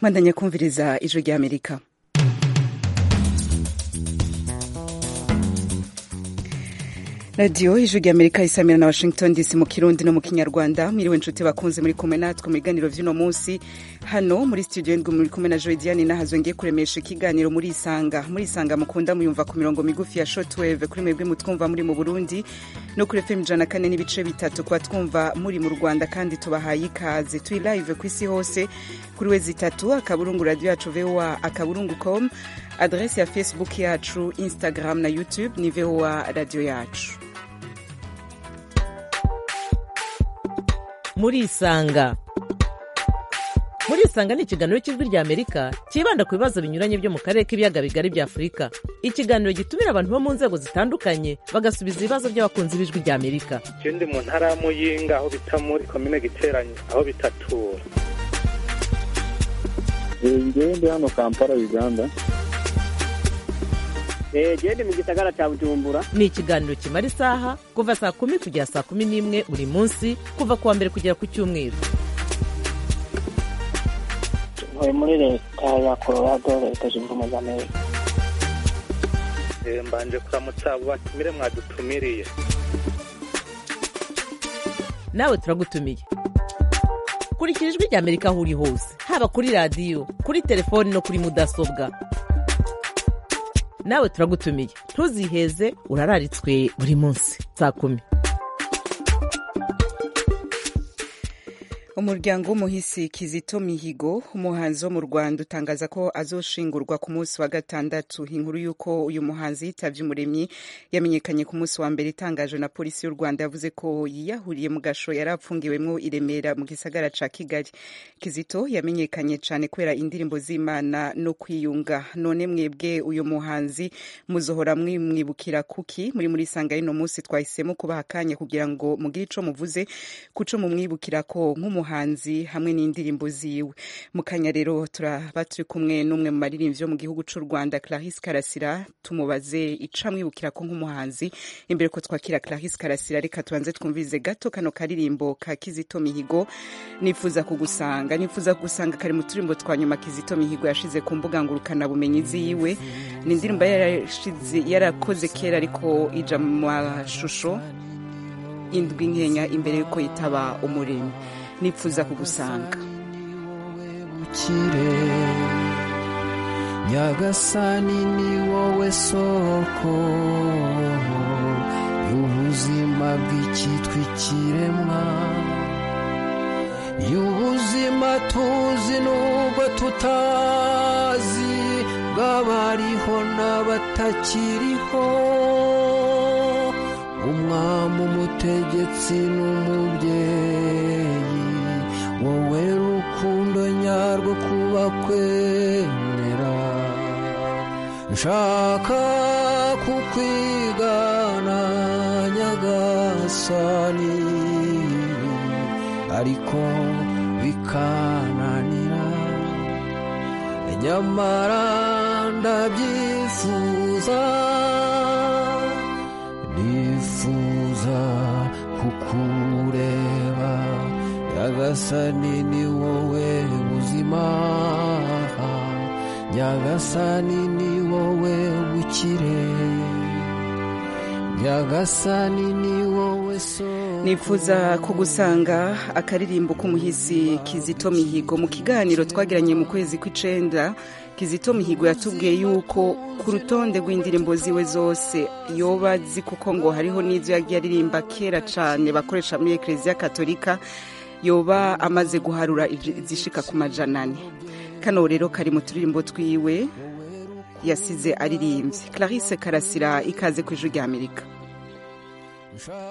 bandanya kumviriza ijwi ry'amerika radiyo ijwi ry'amerika isamira na washington dc mu kirundi no mu kinyarwanda mwiriwe inshuti bakunze muri kumwe natwe mu biganiro by'uno munsi hano muri studio ndwi muri kumwe na joydiane nahazo ngiye kuremesha ikiganiro muri isanga muri isanga mukunda muyumva ku mirongo migufi ya shotweve kuri mwebwe mutwumva muri mu burundi no kuri fm ijana kane n'ibice bitatu kuba twumva muri mu rwanda kandi tubahaye ikaze turi live ku isi hose kuri wezi itatu akaburungu radiyo yacu voa akaburungu com adresi ya facebook yacu instagram na youtube ni voa radiyo yacu murisanga murisanga ni ikiganiro cy'ijwi rya amerika cyibanda ku bibazo binyuranye byo mu karere k'ibiyaga bigari bya afurika ikiganiro gitumira abantu bo mu nzego zitandukanye bagasubiza ibibazo by'abakunzi b'ijwi rya amerika ikindi mu ntara ya muyinga aho bita muri komine giteranye aho bitatura ngende hano kampala uganda gende mu gisagara cya bujumbura ni ikiganiro kimara isaha kuva saa kumi kugera saa kumi n'imwe buri munsi kuva ku wa mbere kugera ku cyumweru tuvuye muri leta ya colorado leta zunze ubumwe za amerika mbanje kuramutsa abo batumire mwadutumiriye nawe turagutumiye kurikira ijwi rya amerika aho uri hose haba kuri radiyo kuri telefoni no kuri mudasobwa nawe turagutumiye ntuziheze urararitswe buri munsi saa kumi umuryango w'umuhisi kizito mihigo umuhanzi wo mu rwanda utangaza ko azoshingurwa ku munsi wa gatandatu inkuru y'uko uyu muhanzi yitabye umuremyi yamenyekanye ku munsi wa mbere itangaje na polisi y'u rwanda yavuze ko yiyahuriye mu gasho yari apfungiwemo i remera mu gisagara ca kigali kizito yamenyekanye cyane kubera indirimbo z'imana no kwiyunga none mwebwe uyu muhanzi muzohora mwimwibukira kuki muri muri sanga y'uno munsi twahisemo kubaha akanya kugira ngo mugire ico muvuze kuco mumwibukira ko nk'umuhanzi umuhanzi hamwe n'indirimbo ziwe mu kanya rero turaba turi kumwe n'umwe mu maririmbyi yo mu gihugu cy'u rwanda clarisse karasira tumubaze ica amwibukira ko nk'umuhanzi imbere ko twakira clarisse karasira reka tubanze twumvize gato kano karirimbo ka kizito mihigo nifuza kugusanga nifuza kugusanga kari mu turirimbo twa nyuma kizito mihigo yashize ku mbuga ngurukanabumenyi ziwe ni indirimbo yarakoze kera ariko ija mu mashusho indwi nkenya imbere y'uko yitaba umurimo nipfuza kugusanga nyagasani ni wowe soko y'ubuzima bw'icyitwa ikiremwa y'ubuzima tuzi n'ubwo tutazi bw'abariho n'abatakiriho umwami umutegetsi n'umubyeyi wowe rukundo nyarwo kuba kwemera nshaka kukwigana nyagasani ariko bikananira nyamara ndabyifuza nifuza kukureba nyagasani ni wowe buzima nyagasani ni wowe bukire nyagasani ni wowe soko nifuza kugusanga akaririmbo k'umuhisi kizito mihigo mu kiganiro twagiranye mu kwezi kw'icenda kizito mihigo yatubwiye yuko ku rutonde rw'indirimbo ziwe zose yoba azi kuko ngo hariho n'izo yagiye aririmba kera cyane bakoresha muri ekereziya katolika yoba amaze guharura izishika ku majana ane kano rero kari mu turirimbo twiwe yasize aririmbye clarisse karasira ikaze ku ijwi rya amerika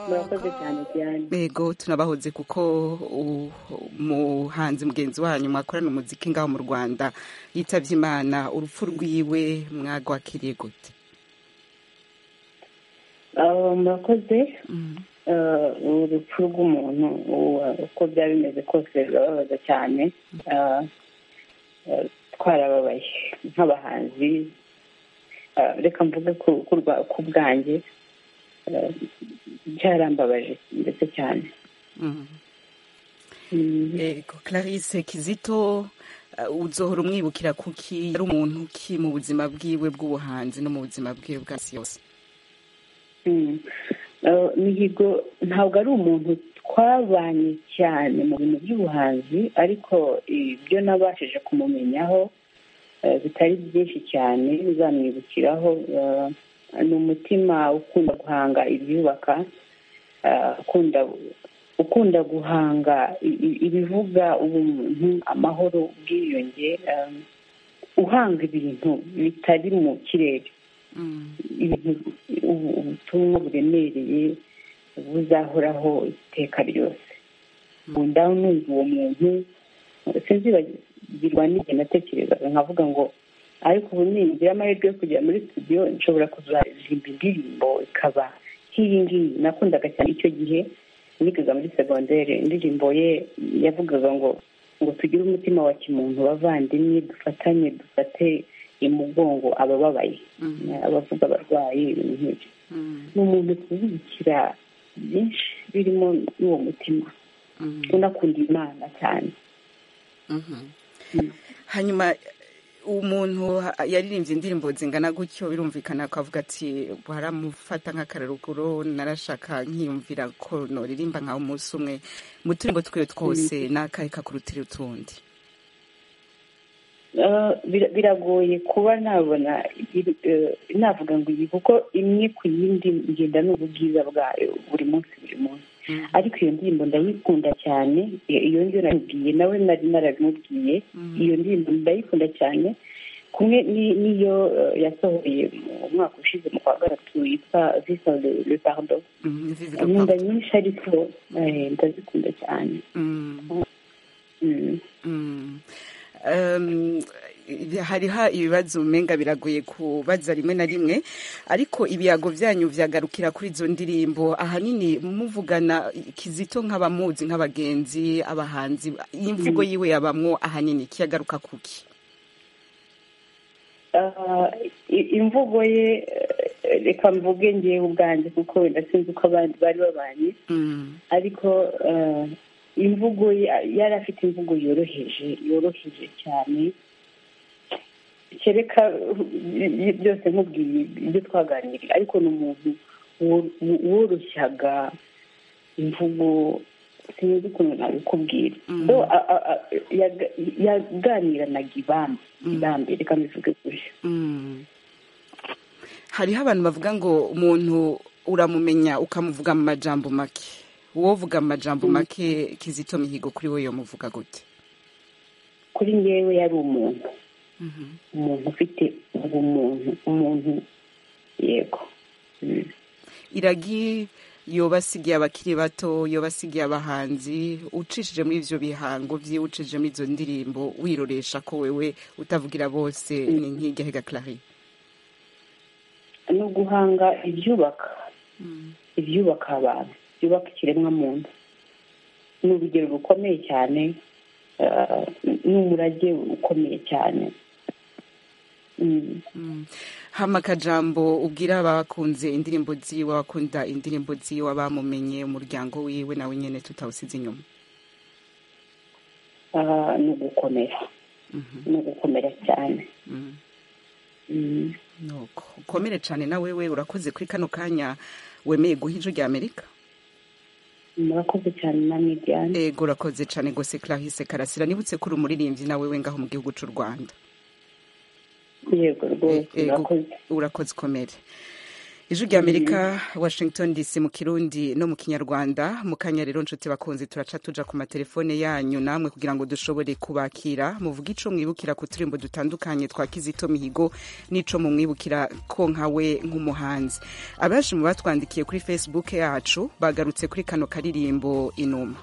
murakoze cyane diane yego tunabahoze kuko umuhanzi mugenzi wanyu mwakorana umuziki ngaho mu rwanda yitabye imana urupfu rwiwe mwagwakiriye gute murakoze urupfu rw'umuntu uko byaba bimeze kose birababaza cyane twarababaye nk'abahanzi reka mvuge ku bwanjye byarambabaje ndetse cyane yego clarisse kizito uzohora umwibukira kuki yari umuntu ki mu buzima bwiwe bw'ubuhanzi no mu buzima bwiwe bwa si yose mihigo ntabwo ari umuntu twabanye cyane mu bintu by'ubuhanzi ariko ibyo nabashije kumumenyaho bitari byinshi cyane bizamwibukiraho ni umutima ukunda guhanga ibyubaka ukunda guhanga ibivuga ubumuntu amahoro ubwiyunge uhanga ibintu bitari mu kirere ubutumwa buremereye buzahoraho iteka ryose nkunda numva uwo muntu sinzibagirwa n'igihe natekerezaga nkavuga ngo ariko ubu ningira amahirwe yo kujya muri studio nshobora kuzaririmba indirimbo ikaba nk'iyi ngiyi nakundaga cyane icyo gihe nigaga muri segonderi indirimbo ye yavugaga ngo ngo tugire umutima wa kimuntu bavandimwe dufatanye dufate imugongo abababaye abavuga abarwayi ibintu nk'ibyo ni umuntu twibukira byinshi birimo n'uwo mutima unakunda imana cyane hanyuma umuntu yaririmbye indirimbo zingana gutyo birumvikana akavuga ati baramufata nk'akararuguru narashaka nkiyumvira ko noririmba nka umunsi umwe mu turirimbo twiwe twose n'akahe kakurutira utundi biragoye kuba nabona navuga ngo iyi kuko imwe ku yindi ngenda ni ubwiza bwayo buri munsi buri munsi ariko iyo ndirimbo ndayikunda cyane iyo ngiyo naribwiye nawe nari narabimubwiye iyo ndirimbo ndayikunda cyane kumwe n'iyo yasohoye mu mwaka ushize mu kwa gatatu yitwa visa le pardo nkunda nyinshi ariko ndazikunda cyane hariho ibibazo umenga biragoye kubaza rimwe na rimwe ariko ibiyago byanyu byagarukira kuri izo ndirimbo ahanini muvugana kizito nk'abamuzi nk'abagenzi abahanzi imvugo yiwe yabamwo ahanini kiyagaruka kuki imvugo ye reka mvuge ngewe ubwanjye kuko wenda sinzi uko abandi bari babanye ariko imvugo yari afite imvugo yoroheje yoroheje cyane kereka byose nkubwiye ibyo twaganiriye ariko ni umuntu woroshyaga imvugo sinzi ukuntu nabikubwira yaganiranaga ibambe ibambe reka mbivuge gutyo hariho abantu bavuga ngo umuntu uramumenya ukamuvuga mu majambo make wovuga amajambo make kizito mihigo kuri we muvuga gute kuri ngewe yari umuntu umuntu ufite ubumuntu umuntu yego iragi yobasigiye abakiri bato yobasigiye abahanzi ucishije muri ibyo bihango bye ucishije muri izo ndirimbo wiroresha ko wewe utavugira bose ni nk'ijya hegakirari ni uguhanga ibyubaka ibyubaka abantu byubaka ikiremwamuntu ni urugero rukomeye cyane ni umurage ukomeye cyane hama akajambo ubwira abakunze indirimbo ziwe abakunda indirimbo ziwe abamumenye umuryango wiwe nawe nyine tutawusize inyuma ni ugukomera ni ugukomera cyane ukomere cyane nawe we urakoze kuri kano kanya wemeye guha ijwi rya amerika murakoze cyane na migani yego urakoze cyane rwose clarisse karasira nibutse ko uri umuririmbyi nawe we ngaho mu gihugu cy'u rwanda yego rwose urakoze urakoze ukomere ijwi rya amerika washington dc mu kirundi no mu kinyarwanda mu kanya rero nshuti bakunze turaca tuja ku matelefone yanyu namwe kugira ngo dushobore kubakira muvuga ico mwibukira ku turimbo dutandukanye twa kizito mihigo n'ico mumwibukira ko nkawe nk'umuhanzi abenshi mu batwandikiye kuri facebook yacu bagarutse kuri kano karirimbo inuma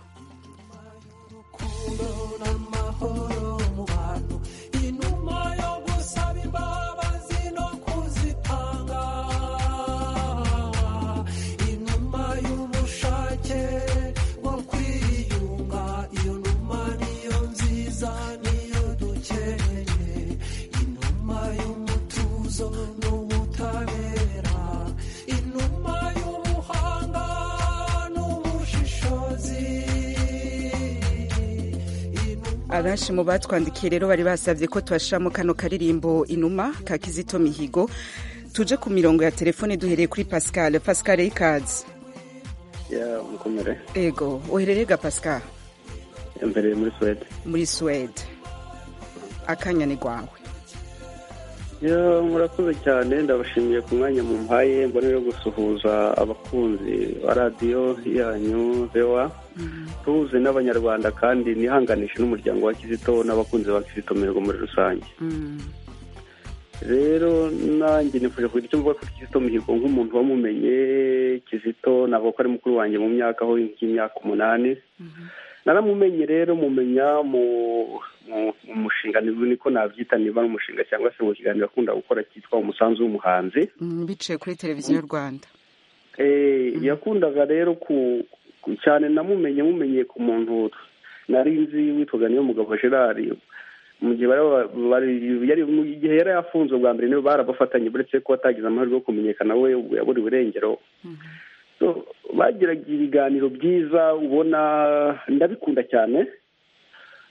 n'ubutabera inuma y'ubuhanga n'ubushishozi abenshi mu batwandikiye rero bari basabye ko tubashyiramo kano karirimbo inuma ka kizito mihigo tuje ku mirongo ya telefone duhereye kuri pascal pascal ikaze ya mukomere ego uherereye ga pascal mbereye muri suwede muri suwede akanya ni rwawe ya murakoze cyane ndabashimiye ku mwanya mu mpaye mbona yo gusuhuza abakunzi ba radiyo yanyu rewa tuzi n'abanyarwanda kandi nihanganishe n'umuryango wa kizito n'abakunzi ba kizito mihigo muri rusange rero nanjye nifuje kugira icyo mvuga kuri kizito mihigo nk'umuntu wamumenye kizito navuga ko ari mukuru wanjye mu myaka aho y'imyaka umunani naramumenye rero mumenya mu mushinga niko nabyita niba ari umushinga cyangwa se mu kiganiro akunda gukora cyitwa umusanzu w'umuhanzi biciye kuri televiziyo rwanda yakundaga rero cyane namumenye mumenye ku muntu nari nzi witwaga niyo mugabo gerard mu gihe igihe yari yafunzwe bwa mbere nibo barabafatanye uretse ko atagize amahirwe yo kumenyekana we ubwo yaburiwe irengero bagiraga ibiganiro byiza ubona ndabikunda cyane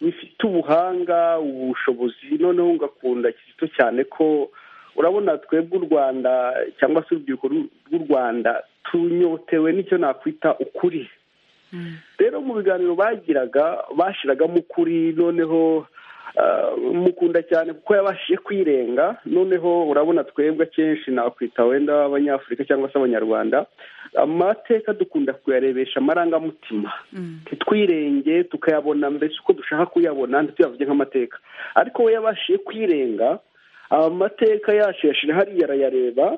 bifite ubuhanga ubushobozi noneho ngakunda kizito cyane ko urabona twebwe u rwanda cyangwa se urubyiruko rw'u rwanda tunyotewe n'icyo nakwita ukuri rero mu biganiro bagiraga bashyiragamo ukuri noneho mukunda cyane kuko yabashije kwirenga noneho urabona twebwe akenshi nakwita wenda abanyafurika cyangwa se abanyarwanda amateka dukunda kuyarebesha amarangamutima ntitwirenge tukayabona mbese uko dushaka kuyabona ntituyavugire nk'amateka ariko we yabashije kwirenga amateka yacu yashira hariya arayareba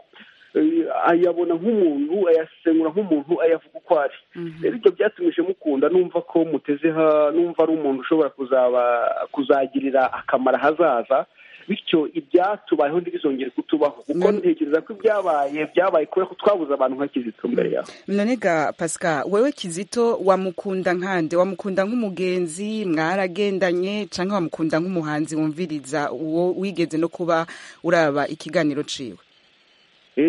ayabona nk'umuntu ayasengura nk'umuntu ayavuga uko ari rero ibyo byatumije mukunda numva ko muteze numva ari umuntu ushobora kuzaba kuzagirira akamaro ahazaza bityo ibyatubayeho ntibizongere kutubaho kuko ntekereza ko ibyabaye byabaye kubera ko twabuze abantu nka kizito mbere yawe nonega pasika wewe kizito wamukunda nkande wamukunda nk'umugenzi mwaragendanye cyangwa wamukunda nk'umuhanzi wumviriza uwo wigenze no kuba uraba ikiganiro ciwe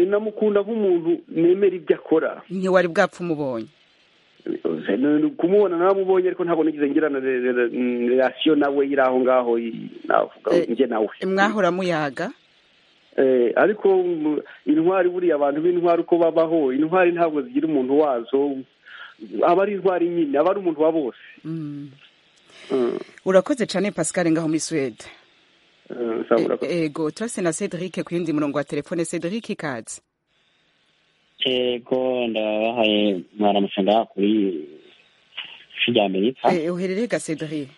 namukunda nk'umuntu nemera ibyo akora ntiwari bwapfa umubonye kumubona naramubonye ariko ntabwo nigeze ngirana relasiyo nawe iri aho ngaho navuga njye nawe mwahora muyaga ariko intwari buriya abantu b'intwari uko babaho intwari ntabwo zigira umuntu wazo aba ari intwari nyine aba ari umuntu wa bose urakoze cyane pascal ngaho muri suwede ego turase na cedric ku yindi murongo wa telefone cedric ikaze yego ndabahaye mwaramutse ngaha kuri kijyambere uherereye gasedari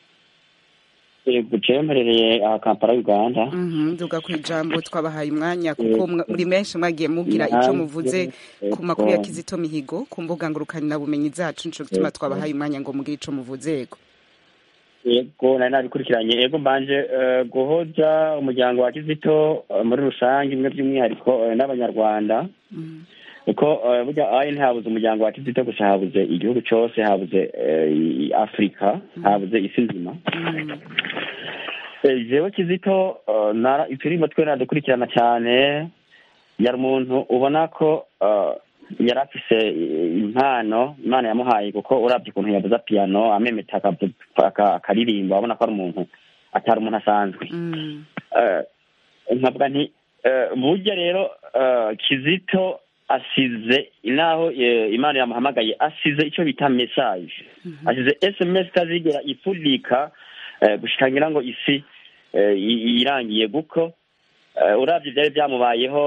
yego jewe mperereye aha kampala uganda mvuga ku ijambo twabahaye umwanya kuko muri menshi mwagiye mubwira icyo muvuze ku makuru ya kizito mihigo ku mbuga ngurukanabumenyi zacu nico gituma twabahaye umwanya ngo mugire ico muvuze yego yego nari nabikurikiranye yego mbanje guhoza umuryango wa kizito muri rusange bimwe by'umwihariko n'abanyarwanda kuko burya ayi ntihabuze umuryango wa kizito gusa habuze igihugu cyose habuze afurika habuze isi nzima jewe kizito uturirimbo twe nadukurikirana cyane yari umuntu ubona ko yari afise impano imana yamuhaye kuko urabye ukuntu yavuza piyano amemeta akaririmba urabona ko ari umuntu atari umuntu asanzwe nkavuga nti burya rero kizito asize naho imana yamuhamagaye asize icyo bita mesaje asize esemesi itazigera ipfundika gushikangira ngo isi irangiye guko urabye byari byamubayeho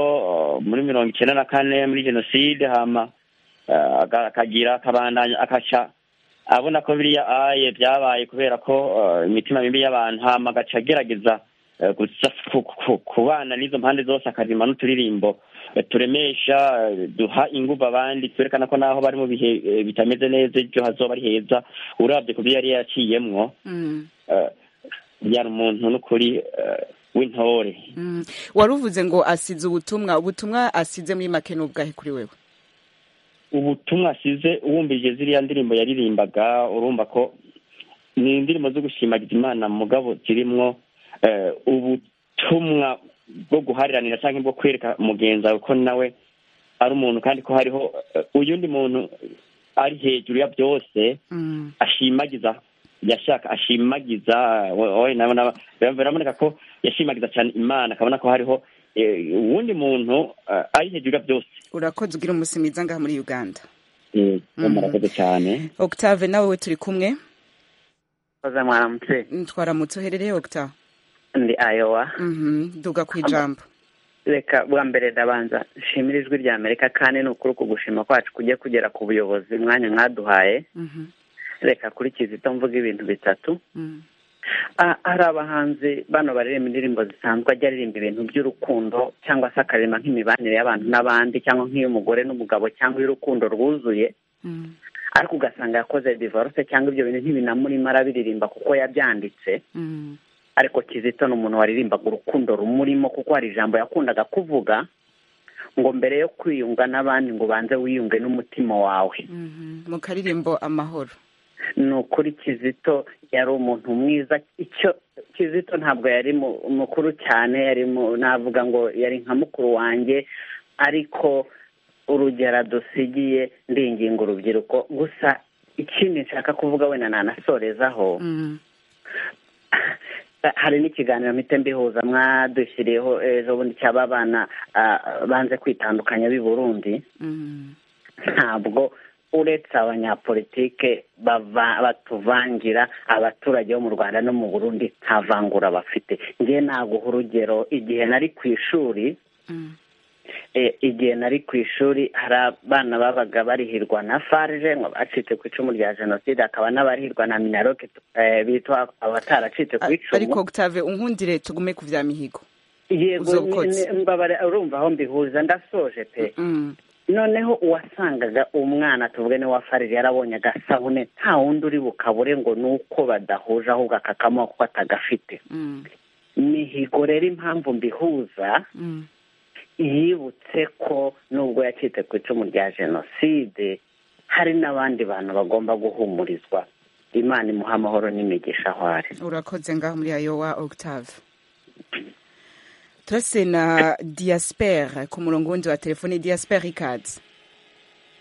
muri mirongo icyenda na kane muri jenoside hama akagira akabandanya akashya abona ko biriya aye byabaye kubera ko imitima mibi y'abantu hama agaca agerageza kubana n'izo mpande zose akazima n'uturirimbo turemesha duha ingufu abandi twerekana ko naho bari mu bihe bitameze neza ejo hazoba ari heza urabye ku byo yari yaciyemwo byari umuntu n'ukuri w'intore wari uvuze ngo asize ubutumwa ubutumwa asize muri make ni ubwahe kuri wewe ubutumwa asize wumvije ziriya ndirimbo yaririmbaga urumva ko ni indirimbo zo gushimagiza imana mugabo zirimo ubutumwa bwo guhariranira cyangwa bwo kwereka mugenzi wawe ko nawe ari umuntu kandi ko hariho uyu undi muntu ari hejuru ya byose ashimagiza yashaka ashimagiza wowe nawe naba- birab- biraboneka ko yashimagiza cyane imana akabona ko hariho eh, uwundi muntu eh, ayihejura byose urakoze ugira umunsi mwiza ngaha muri uganda Eh, Mhm. murakoze cyane octave nawe turi kumwe koza mwaramutse twaramutse uherereye octave ndi ayowa Mhm, duga ku ijambo reka bwa mbere ndabanza nshimira ijwi rya amerika kandi ni ukuri uku gushima kwacu kujya kugera ku buyobozi umwanya mwaduhaye Mhm, reka kuri kizito mvuga ibintu bitatu mhm, Ah, hari abahanzi bano baririmba indirimbo zisanzwe ajya aririmba ibintu by'urukundo cyangwa se akaririmba nk'imibanire y'abantu n'abandi cyangwa nk'iy'umugore n'umugabo cyangwa iy'urukundo rwuzuye mhm, ariko ugasanga yakoze divorce cyangwa ibyo bintu ntibinamurimo arabiririmba kuko yabyanditse mhm, ariko kizito ni umuntu waririmbaga urukundo rumurimo kuko hari ijambo yakundaga kuvuga ngo mbere yo kwiyunga n'abandi ngo ubanze wiyunge n'umutima wawe mhm. mu karirimbo amahoro ni ukuri kizito yari umuntu mwiza icyo kizito ntabwo yari mu- mukuru cyane yari mu- navuga ngo yari nka mukuru wanjye ariko urugero dusigiye ndinginga urubyiruko gusa ikindi nshaka kuvuga wenda nanasorezaho Mhm, hari n'ikiganiro mpita mbihuza mwadushyiriyeho ejo bundi cy'ababana banze kwitandukanya b'i burundi mhm, ntabwo uretse abanyapolitike bava- batuvangira abaturage bo mu rwanda no mu burundi nta vangura bafite ngewe naguha urugero igihe nari ku ishuri mhm, eh, igihe nari ku ishuri hari abana babaga barihirwa na farge ngo bacitse ku icumu rya jenoside hakaba n'abarihirwa na minaroke eh, bitwa abataracitse ku A- icumu ariko octave unkundire tugume ku bya mihigo yego Uzokotse. ni- ni- mbabare urumva aho mbihuza ndasoje pe Mhm, noneho uwasangaga umwana tuvuge ni wa fariri yarabonye agasabune nta wundi uri bukabure ngo ni uko badahuje ahubwo akakamuha kuko atagafite mhm, mihigo rero impamvu mbihuza mhm, yibutse ko nubwo yacitse ku icumu rya jenoside hari n'abandi bantu bagomba guhumurizwa imana imuha amahoro n'imigisha aho ari urakoze ngaho muri ayowa octave turase na diaspere ku murongo wundi wa telefone diaspere ikaze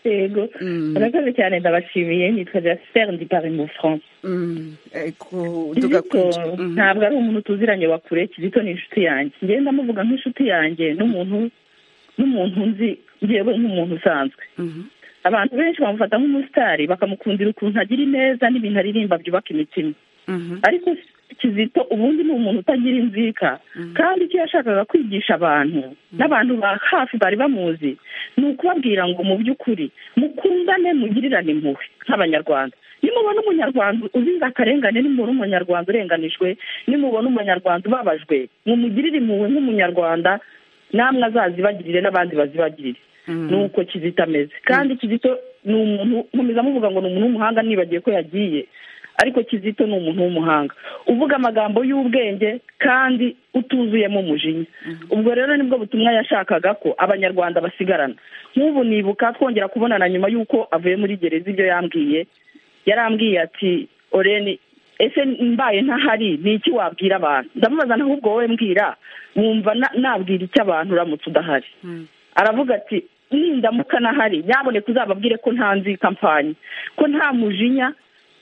yego Mhm, murakoze cyane ndabashimiye nitwa jasper ndi pari mu france mhm. Eh, ku- duga ku kizito ij- mhm. ntabwo ari umuntu tuziranye wa kure kizito ni inshuti yanjye ngenda ndamuvuga nk'inshuti yanjye n'umuntu n'umuntu nzi ngewe nk'umuntu usanzwe Mhm, abantu benshi bamufata nk'umusitari bakamukundira ukuntu agira ineza n'ibintu aririmba byubaka imitima mhm, ariko kizito ubundi ni umuntu utagira inzika mhm. kandi icyo yashakaga kwigisha abantu n'abantu ba hafi bari bamuzi ni ukubabwira ngo mu by'ukuri mukundane mugirirane impuhwe nk'abanyarwanda nimubona umunyarwanda uzize akarengane nimubona umunyarwanda urenganijwe nimubona umunyarwanda ubabajwe mumugirire impuhwe nk'umunyarwanda namwe azazibagirire n'abandi bazibagirire Mhm. ni uko kizito ameze kandi kizito ni umuntu nkomeza muvuga ngo ni umuntu w'umuhanga nibagiye ko yagiye ariko kizito ni umuntu w'umuhanga uvuga amagambo y'ubwenge kandi utuzuyemo umujinya ubwo rero nibwo butumwa yashakaga ko abanyarwanda basigarana nk'ubu nibuka twongera kubonana nyuma y'uko avuye muri gereza ibyo yambwiye yarambwiye ati oreni ese mbaye ntahari ni iki wabwira abantu ndamubaza naho ubwo wowe mbwira wumva na- nabwira icyo abantu uramutse udahari Mm. aravuga ati nindamuka nahari nyaboneka uzababwire ko nta nzikampanyi ko nta mujinya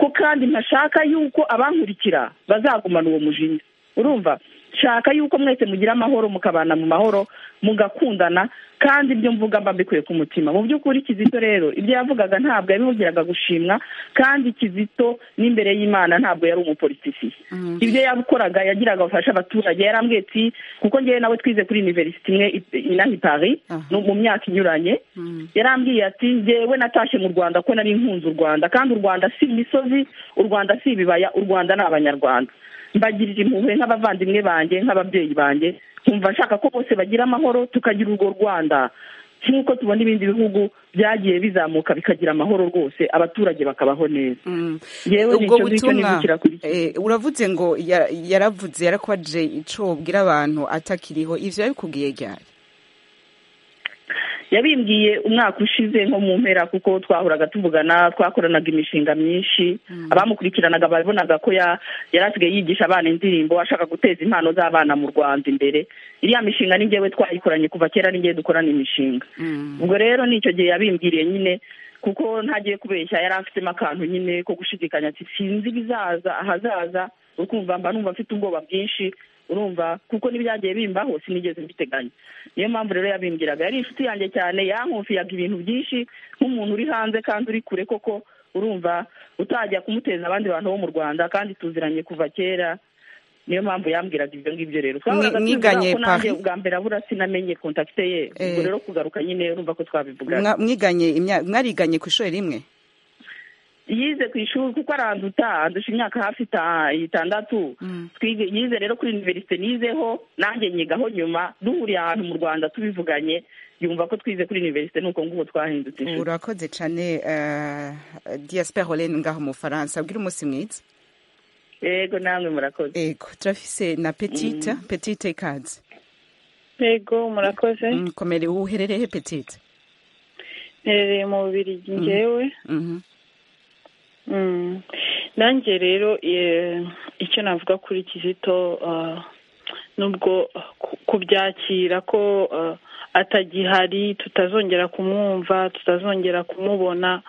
ko kandi ntashaka yuko abankurikira bazagumana uwo mujinya urumva shaka yuko mwese mugira amahoro mukabana mu mahoro mugakundana kandi ibyo mvuga mba mbikuye ku mutima mu by'ukuri kizito rero ibyo yavugaga ntabwo yabivugiraga gushimwa kandi kizito n'imbere y'imana ntabwo yari umupolitisiye Mhm. ibyo yakoraga yagiraga bafasha abaturage yarambwiye ati kuko ngewe nawe twize kuri universite imwe i- inaha i paris Aha. no mu myaka inyuranye Mhm. yarambwiye ati ngewe natashye mu rwanda ko nari nkunze u rwanda kandi u rwanda si imisozi u rwanda si ibibaya u rwanda ni abanyarwanda mbagirira impuhwe nk'abavandimwe banjye nk'ababyeyi banjye nkumva nshaka ko bose bagira amahoro tukagira urwo rwanda nk'uko tubona ibindi bihugu byagiye bizamuka bikagira amahoro rwose abaturage bakabaho neza Mm. yewe ubwo nicyo ngicyo butumwa nibukira kuri iki. eh, uravuze ngo ya- yaravuze yarakwaje ico ubwira abantu atakiriho ivyo yabikubwiye ryari yabimbwiye umwaka ushize nko mu mpera kuko twahuraga tuvugana twakoranaga imishinga myinshi abamukurikiranaga babonaga ko ya- yari asigaye yigisha abana indirimbo ashaka guteza impano z'abana mu rwanda imbere iriya mishinga ni njyewe twayikoranye kuva kera ni njyewe dukorana imishinga ubwo rero nicyo gihe yabimbwiriye nyine kuko ntagiye kubeshya yari afitemo akantu nyine ko gushidikanya ati sinzi ibizaza ahazaza ukumva mba numva mfite ubwoba bwinshi urumva kuko n'ibyagiye bimbaho sinigeze mbiteganya niyo mpamvu rero yabimbwiraga yari inshuti yanjye cyane yankumviyaga ibintu byinshi nk'umuntu uri hanze kandi uri kure koko urumva utajya kumuteza abandi bantu bo mu rwanda kandi tuziranye kuva kera niyo mpamvu yambwiraga ibyo ngibyo rero twahoraga tubivugaho mwiganye ko nanjye Paris? bwa mbere abura sinamenye kontakite ye ubwo Eh. rero kugaruka nyine urumva ko twabivugana Mwa- mwiganye imya- mwariganye ku ishuri rimwe yize ku ishuri kuko aranduta andusha imyaka hafi ita- itandatu Twige- yize rero kuri univerisite nizeho nanjye nyigaho nyuma duhuriye ahantu mu rwanda tubivuganye yumva ko twize kuri univerisite nuko nguko twahindutse inshuti urakoze cyane eh, diaspora holene ngaho mu bufaransa bwira umunsi mwiza yego namwe murakoze yego turafise na petite petite ikaze yego murakoze Mm, komere uherereye he petite nterereye mu bubirigi Mhm. ngewe Mhm. Mm. nanjye rero eh, icyo navuga kuri kizito ah, nubwo ah, ku- kubyakira ko ah, atagihari tutazongera kumwumva tutazongera kumubona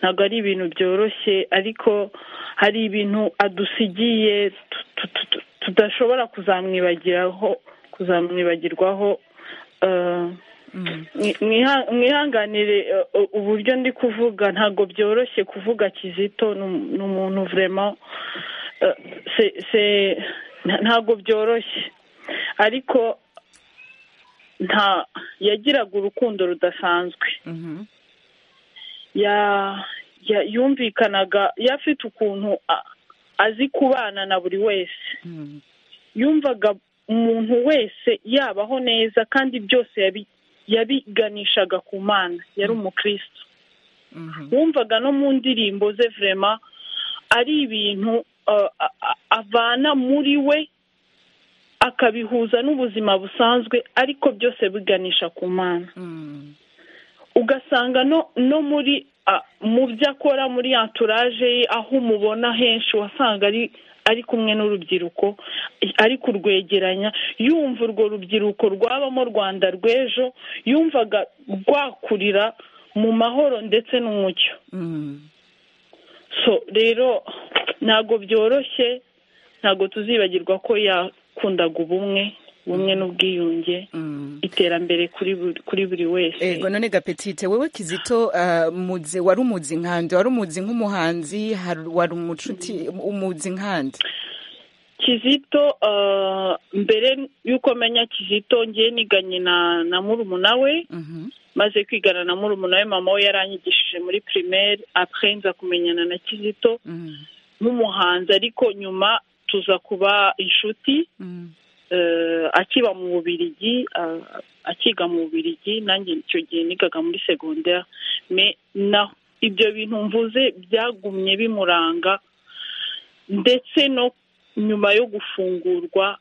ntabwo ari ibintu byoroshye ariko hari ibintu adusigiye tu- tu- tu- tu- tudashobora kuzamwibagiraho kuzamwibagirwaho eh, mwi- mwiha- mwihanganire eh, eh, uburyo ndi kuvuga ntabwo byoroshye kuvuga kizito ni um- ni umuntu vurema eh, se- se- nta- ntabwo byoroshye ariko nta yagiraga urukundo rudasanzwe ya- ya- yumvikanaga yafite ukuntu a- azi kubana na buri wese yumvaga umuntu wese yabaho neza kandi byose yabi- yabiganishaga ku mana yari umukristo wumvaga no mu ndirimbo ze vurema ari ibintu uh, a- a- avana muri we akabihuza n'ubuzima busanzwe ariko byose biganisha ku mana ugasanga no no muri ah, mu byo akora muri entourage ye aho umubona henshi wasanga ari ari kumwe n'urubyiruko ari kurwegeranya yumva urwo rubyiruko rwabamo rwanda rw'ejo yumvaga rwakurira mu mahoro ndetse n'umucyo so rero ntabwo byoroshye ntabwo tuzibagirwa ko yakundaga ubumwe ubumwe n'ubwiyunge iterambere kuri buri- kuri buri wese Ego none gapetite wewe kizito uh, muze wari umuzi nkandi wari umuzi nk'umuhanzi har- wari umucuti umuzi nkandi kizito eh, mbere y'uko menya kizito ngiye niganye na na murumuna we maze kwigana na murumuna we mama we yaranyigishije muri primaire après nza kumenyana na kizito nk'umuhanzi ariko nyuma tuza kuba inshuti eh, akiba mu bubirigi eh, akiga mu bubirigi nanjye icyo gihe nigaga muri segonderi me na ibyo bintu mvuze byagumye bimuranga ndetse no nyuma yo gufungurwa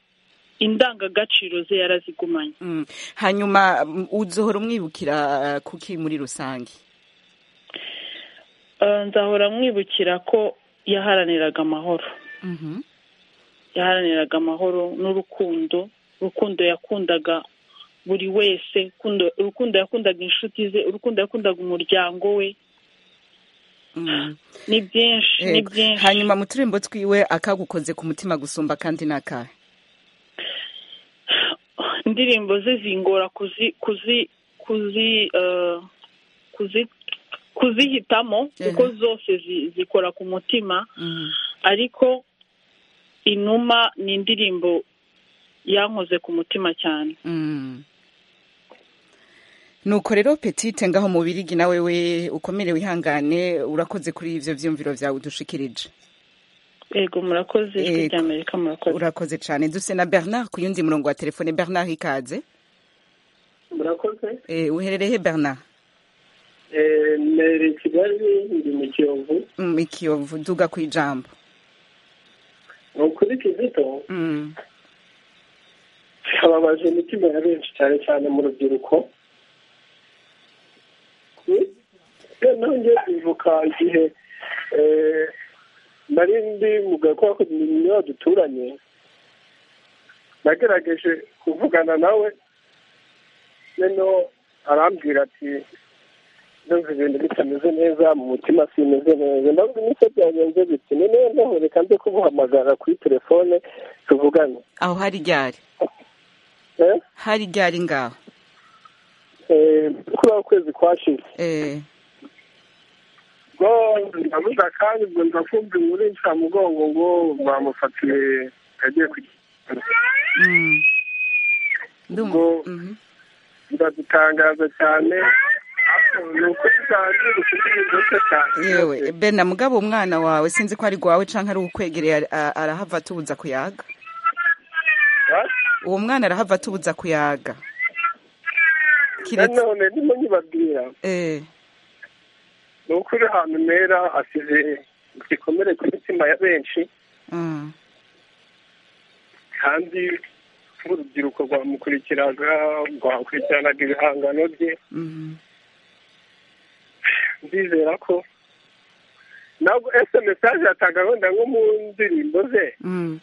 indangagaciro ze yarazigumanye mm. hanyuma mm, uzohora umwibukira uh, kuki muri rusange Eh, nzahora mwibukira ko yaharaniraga amahoro yaharaniraga amahoro n'urukundo urukundo yakundaga buri wese Rukundo- urukundo yakundaga inshuti ze urukundo yakundaga umuryango we ni byinshi ni Ego. byinshi hanyuma mu turembo twiwe akagukoze ku mutima gusumba kandi nakahe indirimbo ze zingora kuzi kuzi kuzi eh, kuzi kuzihitamo kuko zose zi- zikora ku mutima ariko inuma ni indirimbo yankoze ku mutima cyane Mm. nuko rero petite ngaho mu birigi nawe we ukomere wihangane urakoze kuri ivyo vyumviro vyawe udushikirije yego murakoze ijwi Yego. rya amerika murakoze urakoze cyane duse na bernard ku yundi murongo wa telefone bernard ikaze murakoze Eh, uherereye he bernard Eh, mbereye kigali ndi mu kiyovu Mm, ikiyovu duga ku ijambo ni ukuri kizito Mm, byababaje imitima ya benshi cyane cyane mu rubyiruko noneho ngiye kwibuka igihe nari ndi mu gakoko niyo duturanye nagerageje kuvugana nawe noneho arambwira ati ndumva ibintu bitameze neza mu mutima simeze neza ndavuga imico byagenze biti noneho noneho reka nze kumuhamagara kuri telefone tuvugane aho hari ryari hari ryari ngaho kuri ako kwezi kwashize ubwo ndamuza kandi ubwo ndakumva inkuru yica mugongo ngo bamufatiye agiye kujya ubwo biradutangaza cyane ni ukuri cyane ni ukuri bidose cyane yewe bena mugabo umwana wawe sinzi ko ari rwawe cyangwa ari ukwegereye arahava atubuza kuyaga uwo mwana arahava atubuza kuyaga noneho ndimo nyibabwira eh ni ukuri ahantu ntera asize igikomere ku mitima ya benshi mm, kandi urubyiruko rwamukurikiraga rwakurikiranaga ibihangano bye mhm. ndizera ko ntabwo ese mesaje yatanga wenda nko mu ndirimbo ze Mm.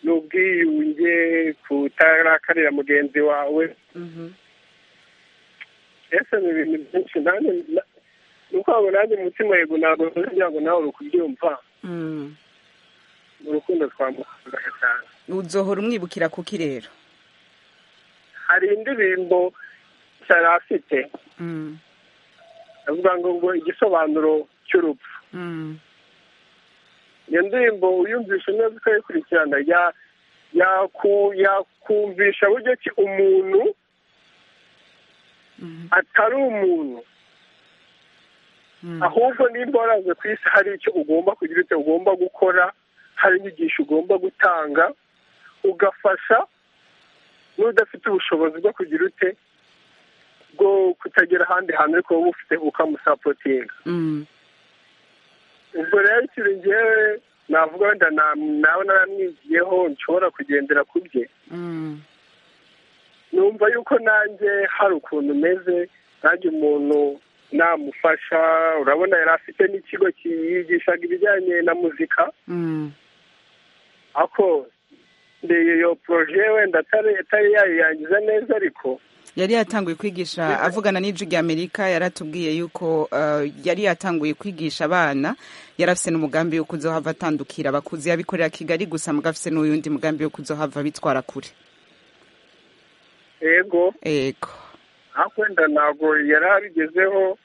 ni ubwiyunge kutarakarira mugenzi wawe ese ni ibintu byinshi nanjye na- ni uko wabona nanjye mu mutima yego ntabwo ngira ngo nawe uri kubyumva Mm. mu rukundo twamukundaga cyane uzohora umwibukira kuki rero hari indirimbo yari afite Mm, avuga ngo ngo igisobanuro cy'urupfu mm, iyo ndirimbo uyumvisha neza ukayikurikirana ya- yaku- yakumvisha buryo ki umuntu atari umuntu ahubwo nimba waraje ku isi hari icyo ugomba kugira icyo ugomba gukora hari inyigisho ugomba gutanga ugafasha n'udafite ubushobozi bwo kugira ute bwo kutagera ahandi hantu ariko wowe ufite ukamusapotinga mm, ubwo rero ikintu ngewe navuga wenda na- nawe naramwigiyeho nshobora kugendera ku bye mm, numva yuko nanjye hari ukuntu meze nanjye umuntu namufasha urabona yari afite n'ikigo kiyigishaga ibijyanye na muzika mm, ako ndeye iyo poroje wenda atari atari yayirangiza neza ariko yari yatanguye kwigisha avugana n'ijwi rya amerika yari atubwiye yuko uh, yari yatanguye kwigisha abana yari afise n'umugambi wo kuzohava atandukira abakuzi yabikorera kigali gusa mugabo afise n'uyundi mugambi wo kuzohava bitwara kure yego yego ariko wenda ntabwo yari abigezeho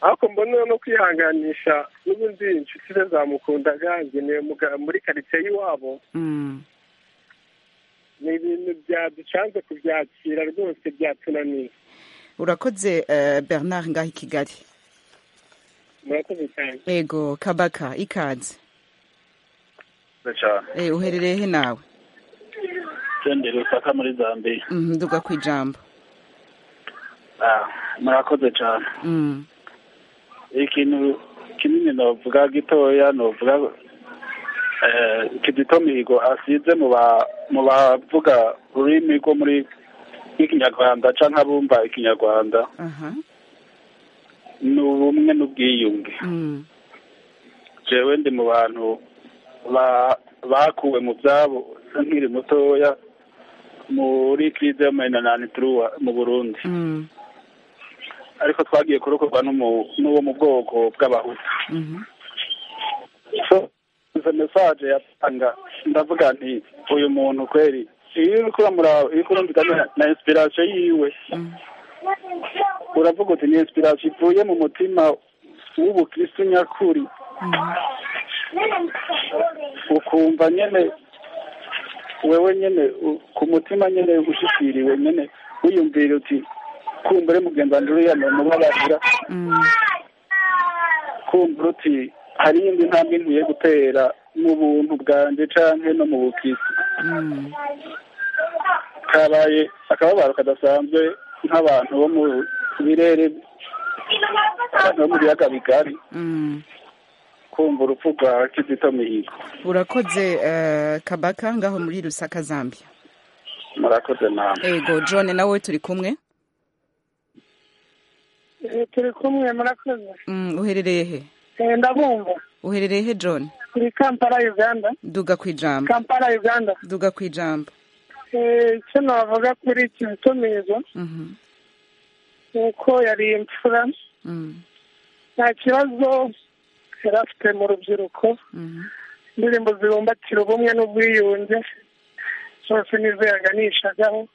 ariko mbona no kwihanganisha n'ubundi inshuti ze zamukundaga ngenewe muga- muri karitsiye y'iwabo Mm, ni ibintu byaducanze kubyakira rwose byatunaniye urakoze uh, bernard ngaho i kigali murakoze cyane yego kabaka ikaze cyane Eh, uherereye he nawe senderi usaka muri zambiya Mhm, nduga ku ijambo Ah, murakoze cyane Mm, ikintu kinini novuga gitoya novuga eh, kizito mihigo asize mu ba- mu bavuga ururimi rwo muri rw'ikinyarwanda cyangwa abumva ikinyarwanda aha ni ubumwe n'ubwiyunge Mm, jewe ndi mu bantu ba- bakuwe mu byabo nkiri mutoya muri kirize y'amahinanani turuwa mu burundi mm, ariko twagiye kurokorwa n'umu- n'uwo mu bwoko bw'abahutu mhm, So, izo mesaje yatanga ndavuga nti uyu muntu kweri iyo uri kuramuraba iyo kurumvikana na inspiration yiwe uravuga uti ni inspiration ivuye mu mutima w'ubukristu nyakuri ukumva nyene wewe nyene u- ku mutima nyene ushikiriwe nyene wiyumvira uti kumbure mugenzi wanje uriya ni umubabarira kumva uti hari iyindi ntambwe nkwiye gutera mu buntu bwanjye canke no mu bukisi mm, kabaye akababaro kadasanzwe nk'abantu bo mu birere abantu bo mu biyaga bigari mm. kumva urupfu rwa kizito mihigo urakoze eh, kabaka ngaho muri rusaka zambia murakoze namwe ego john nawe turi kumwe turi kumwe murakoze Mm, uherereye he Eh, ndabumva uherereye he john turi kampala uganda duga ku ijambo kampala uganda duga ku ijambo Eh, icyo navuga kuri kizito mihigo Mhm, ni uko yari imfura mhm, nta kibazo yari afite mu rubyiruko mhm, indirimbo zibumbatira ubumwe n'ubwiyunge zose nizo yaganishagaho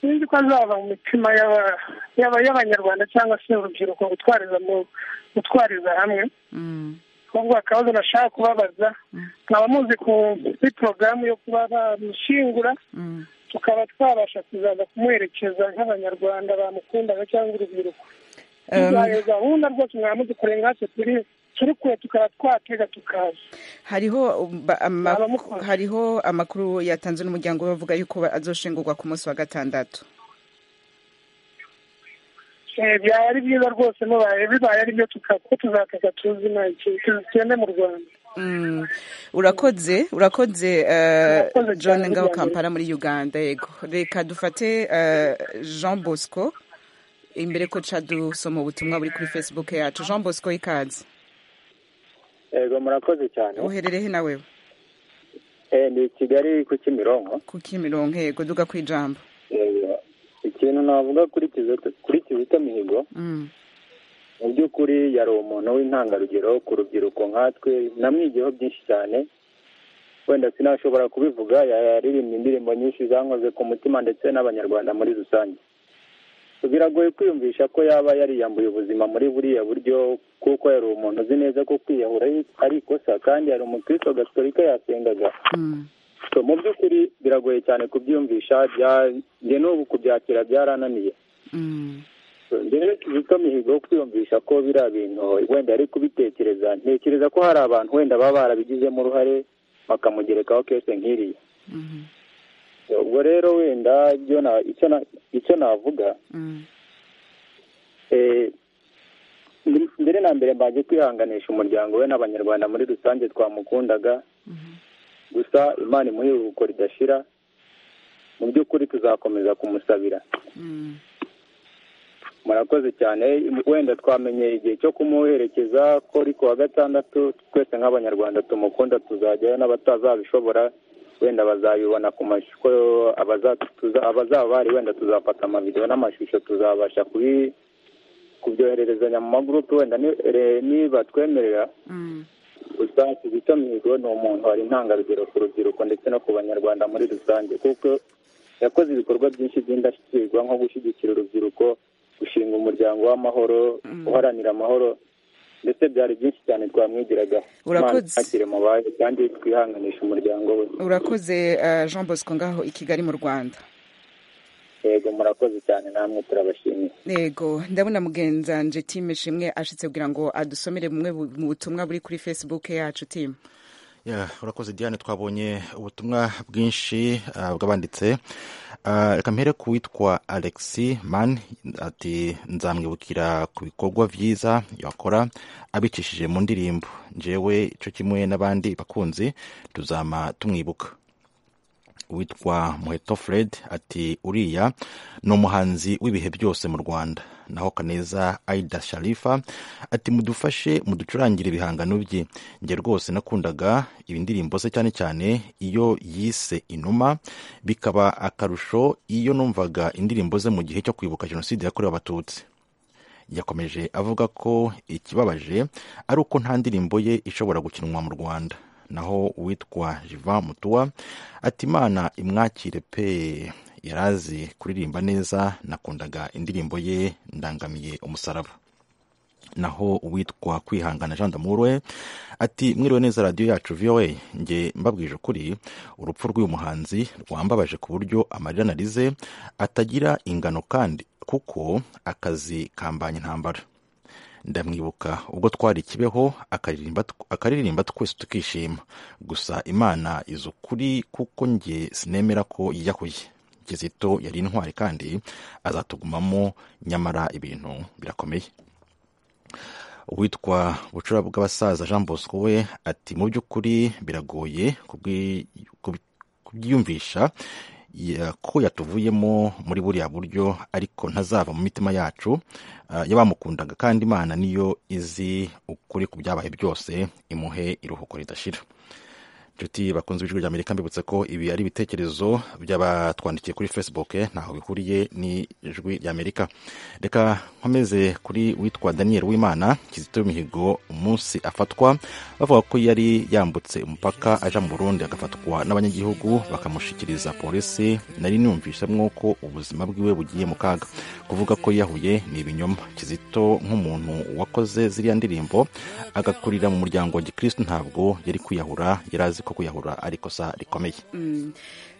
sinzi ko azaba mu mitima y'aba- y'aba- y'abanyarwanda cyangwa se urubyiruko gutwariza mu- gutwariza hamwe mhm, ahubwo akabazo nashaka kubabaza nkaba muzi kuri porogaramu yo kuba bamushyingura mhm. tukaba twabasha kuzaza kumuherekeza nk'abanyarwanda bamukundaga cyangwa urubyiruko Um, izayo gahunda rwose mwaba mudukoreye nkatwe turi turi kure tukaba twatega tukaza hariho ba- ama- hariho amakuru yatanzwe n'umuryango we avuga yuko ba- azoshingurwa ku munsi wa gatandatu Eh, byaba ari byiza rwose mubaye bibaye ari byo tuka- ko tuzatega tuzi nta kintu tuzigende mu rwanda Mm, urakoze urakoze eh, john ngaho kampala muri uganda yego reka dufate eh, jean bosco imbere ko ca dusoma ubutumwa buri kuri facebook yacu jean bosco ikaze yego murakoze cyane uherereye he nawe Eh, ni kigali ku kimironko ku kimironko yego duga ku ijambo Yego. ikintu navuga kuri kizito kuri kizito mihigo Mm, mu by'ukuri yari umuntu w'intangarugero ku rubyiruko nkatwe namwigiyeho byinshi cyane wenda sinashobora kubivuga yaririmbye indirimbo nyinshi zankoze ku mutima ndetse n'abanyarwanda muri rusange biragoye kwiyumvisha ko yaba yariyambuye ubuzima muri buriya buryo kuko yari umuntu uzi neza ko kwiyahura ari ikosa kandi yari umukristo gatolika yasengaga So, mu by'ukuri biragoye cyane kubyiyumvisha bya- njye n'ubu kubyakira byarananiye mm, rero kizito mihigo wo kwiyumvisha ko biriya bintu wenda yari kubitekereza ntekereza ko hari abantu wenda baba barabigizemo uruhare bakamugerekaho kese nk'iriya mhm, ubwo rero wenda ibyo na- icyo na- icyo navuga mm, eh, ndi- mbere na mbere mbaje kwihanganisha umuryango we n'abanyarwanda muri rusange twamukundaga gusa imana imuhe iruhuko ridashira mu by'ukuri tuzakomeza kumusabira mm. murakoze cyane wenda twamenye igihe cyo kumuherekeza ko ari ku wa gatandatu twese nk'abanyarwanda tumukunda tuzajyayo n'abatazabishobora wenda bazabibona ku mashusho abaza- tuza- abazaba bari wenda tuzafata amavidewo n'amashusho tuzabasha kubi- kubyohererezanya mu magurupe wenda ni- re- nibatwemerera gusa kizito mihigo ni umuntu wari intangarugero ku rubyiruko ndetse no ku banyarwanda muri rusange kuko yakoze ibikorwa byinshi by'indashyikirwa nko gushyigikira urubyiruko gushinga umuryango w'amahoro uharanira amahoro ndetse byari byinshi cyane twamwigiragaho Urakoze. Imana ntakire mu bayo kandi twihanganisha umuryango we urakoze eh, jean bosco ngaho i kigali mu rwanda yego murakoze cyane namwe turabashimiye yego ndabona mugenzanje tim shimwe ashitse kugira ngo adusomere bumwe bu- mu butumwa buri kuri facebook yacu tim Ya, urakoze Diane twabonye ubutumwa bwinshi ah, bw'abanditse Ah, reka mpere ku witwa alexi man ati nzamwibukira ku bikorwa byiza yakora abicishije mu ndirimbo njyewe cyo kimwe n'abandi bakunzi tuzama tumwibuka witwa muheto fred ati uriya ni umuhanzi w'ibihe byose mu rwanda naho kaneza aida sharifa ati mudufashe muducurangire ibihangano bye njye rwose nakundaga ibindirimbo se cyane cyane iyo yise inuma bikaba akarusho iyo numvaga indirimbo ze mu gihe cyo kwibuka jenoside yakorewe abatutsi yakomeje avuga ko ikibabaje ari uko nta ndirimbo ye ishobora gukinwa mu rwanda naho uwitwa jiva mutuwa ati imana imwakire pe yarazi kuririmba neza nakundaga indirimbo ye ndangamiye umusaraba naho uwitwa kwihangana jean damurwe ati mwiriwe neza radiyo yacu voa njye mbabwije ukuri urupfu rw'uyu muhanzi rwambabaje ku buryo amarira anarize atagira ingano kandi kuko akazi kambanya intambara ndamwibuka ubwo twari ikibeho akaririmba akaririmba twese tukishima gusa imana izi ukuri kuko njye sinemera ko yiyahuye kizito yari intwari kandi azatugumamo nyamara ibintu birakomeye uwitwa bucura bw'abasaza jean bosco we ati mu by'ukuri biragoye kubwi- kub- kubyiyumvisha ko yatuvuyemo muri buriya buryo ariko ntazava mu mitima yacu y'abamukundaga kandi imana niyo izi ukuri ku byabaye byose imuhe iruhuko ridashira inshuti bakunze ijwi ry'amerika mbibutse ko ibi ari ibitekerezo by'abatwandikiye kuri facebook ntaho bihuriye n'ijwi ry'amerika reka nkomeze kuri witwa daniel w'imana kizito y'imihigo umunsi afatwa bavuga ko yari yambutse umupaka aja mu burundi agafatwa n'abanyagihugu bakamushyikiriza polisi nari numvishamwo ko ubuzima bwiwe bugiye mu kaga kuvuga ko yahuye ni ibinyoma kizito nk'umuntu wakoze ziriya ndirimbo agakurira mu muryango wa gikristo ntabwo yari kwiyahura yari azi ko kuyahura ari ikosa rikomeye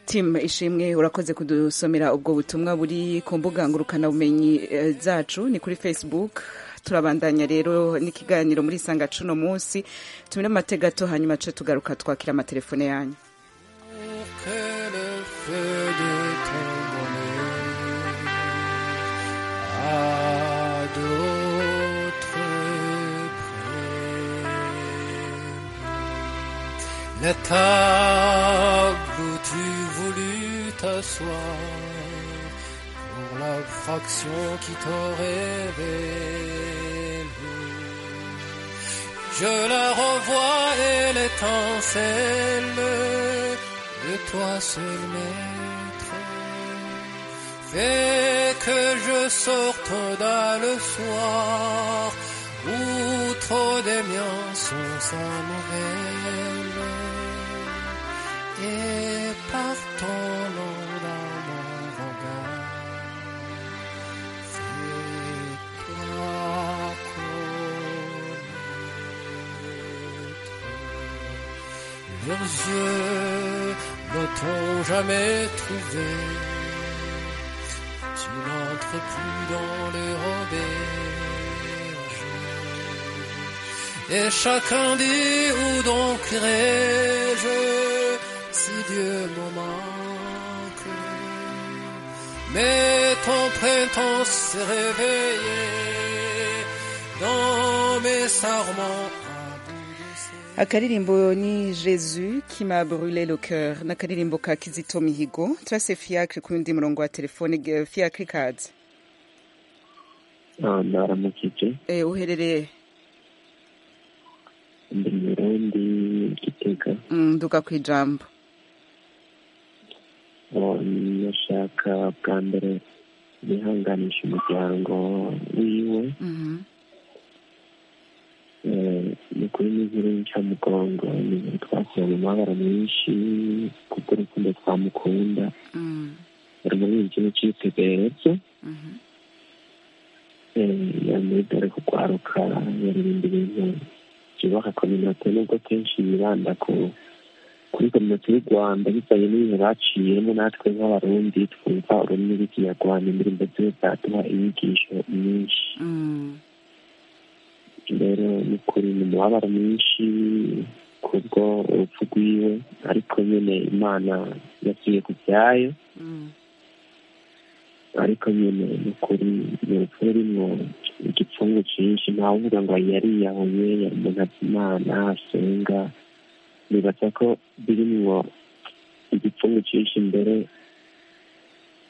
tim ishimwe urakoze kudusomera ubwo butumwa buri ku mbuga ngurukanabumenyi eh, zacu ni kuri facebook turabandanya rero n'ikiganiro muri isanga cuno munsi tumire amategato hanyuma ce tugaruka twakira amatelefone yanyu à d'autres près. La table où tu voulus t'asseoir pour la fraction qui t'aurait révélé. Je la revois et l'étincelle de toi seul maître fait que je sorte d'un le soir où trop des miens sont sa nouvelle et par ton nom dans mon regard fais-toi connaître. leurs yeux ne t'ont jamais trouvé tu n'entres plus dans les robes Et chacun dit où donc irai-je si Dieu me manque. Mais ton printemps s'est réveillé dans mes sarments akaririmbo ni jesu qui m'a brûlé le cœur ni akaririmbo ka kizito mihigo turase fiacre ku yundi murongo wa telefone eh, fiacre kazi Ah, ndaramukije Eh, uherereye ndi mirundi gitega Mm, nduga ku ijambo Oh, ndashaka bwa mbere yihanganisha umuryango wiwe Mhm. Eh, ni kuri n'inkuru y'incamugongo ni inkuru twakuye mu mabara menshi kuko urukundo twamukunda Mm, rumuri kintu cyitegerezo yamwitare ku kwaruka yaririmba ibintu byubaka kominote nubwo kenshi yibanda ku kuri kominote y'u rwanda bivanye n'ibihe baciyemo natwe nk'abarundi twumva ururimi rw'ikinyarwanda indirimbo ziwe zaduha inyigisho nyinshi mm, rero ni ukuri ni umubabaro mwinshi kubwo urupfu rwiwe ariko nyine imana yagiye ku byayo mm, ariko nyine ni ukuri ni urupfu rurimwo igipfungu cyinshi ntawuvuga ngo yariyahuye yari umuntu azi imana asenga nibaza ko birimwo igipfungu cyinshi mbere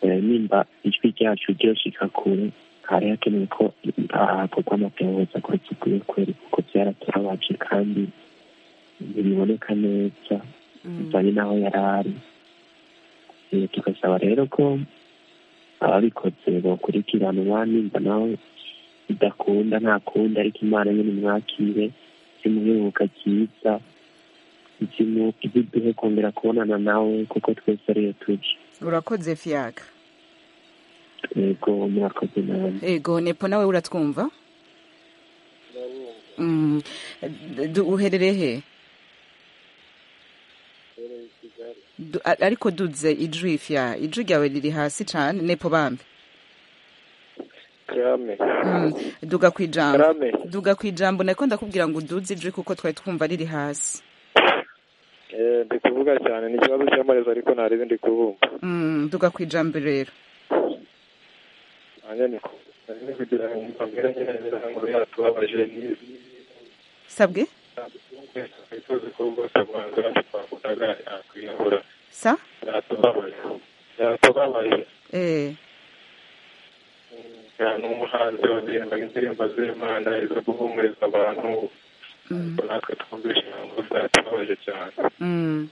eh, nimba ijwi ryacu ryoshika kure hari hakenewe ko hakorwa amaperereza ku rupfu rwiwe kweri kuko byaraturabaje kandi ntibiboneka neza bivanye n'aho yari ari Eh, tugasaba rero ko ababikoze bakurikiranwa nimba nawe idakunda ntakunda ariko imana nyine mwakire zimuheruka cyiza zimu- ziduhe kongera kubonana nawe kuko twese ariyo tujya urakoze fiacre yego murakoze nawe ego nepo nawe uratwumva Mm, du- uherereye he Du- a- ariko duze ijwi fya ijwi ryawe riri hasi cyane nepo bambe karame Mm, duga ku ijambo karame duga ku ijambo nako ndakubwira ngo uduze ijwi kuko twari twumva riri hasi Eh, ndi kuvuga cyane ni ikibazo cy'amarezo ariko nta ribi ndi kubumva Mm, duga ku ijambo rero nanjye ni ko nanjye ni kugira ngo mbabwire nyine imihango yatubabaje ni- sabwe twese twitoze ko bose abantu twakundaga yakwiyahura sa yatubabaje yatababaye eh ni umuhanzi wagenda indirimbo z'imana izo guhumuriza abantu ariko natwe twumvise ijambo zatubabaje cyane mm.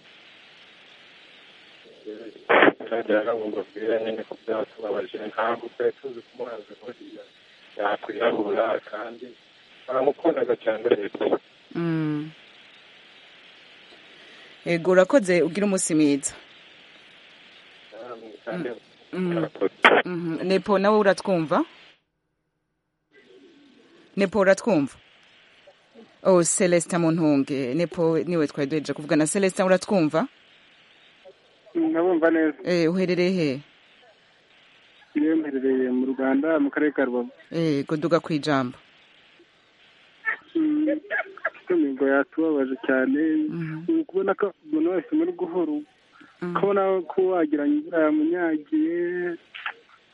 byagera ngo mbabwire nyine ko byatubabaje ntabwo twari tuzi ko umuhanzi buriya yakwirabura kandi baramukundaga cyane leta mm. ego urakoze ugira umunsi mwiza kandi Mm. Mhm. nepo nawe uratwumva nepo uratwumva oh celestin muntunge nepo niwe twari duhereje kuvugana celestin uratwumva ndabumva neza eh uherereye he niyo mperereye mu rwanda mu karere ka rubavu eh goduga ku ijambo Mm, imihigo yatubabaje cyane ni ukubona ko umuntu wese muri guhora kubona ko wagira ngo imvura yamunyagiye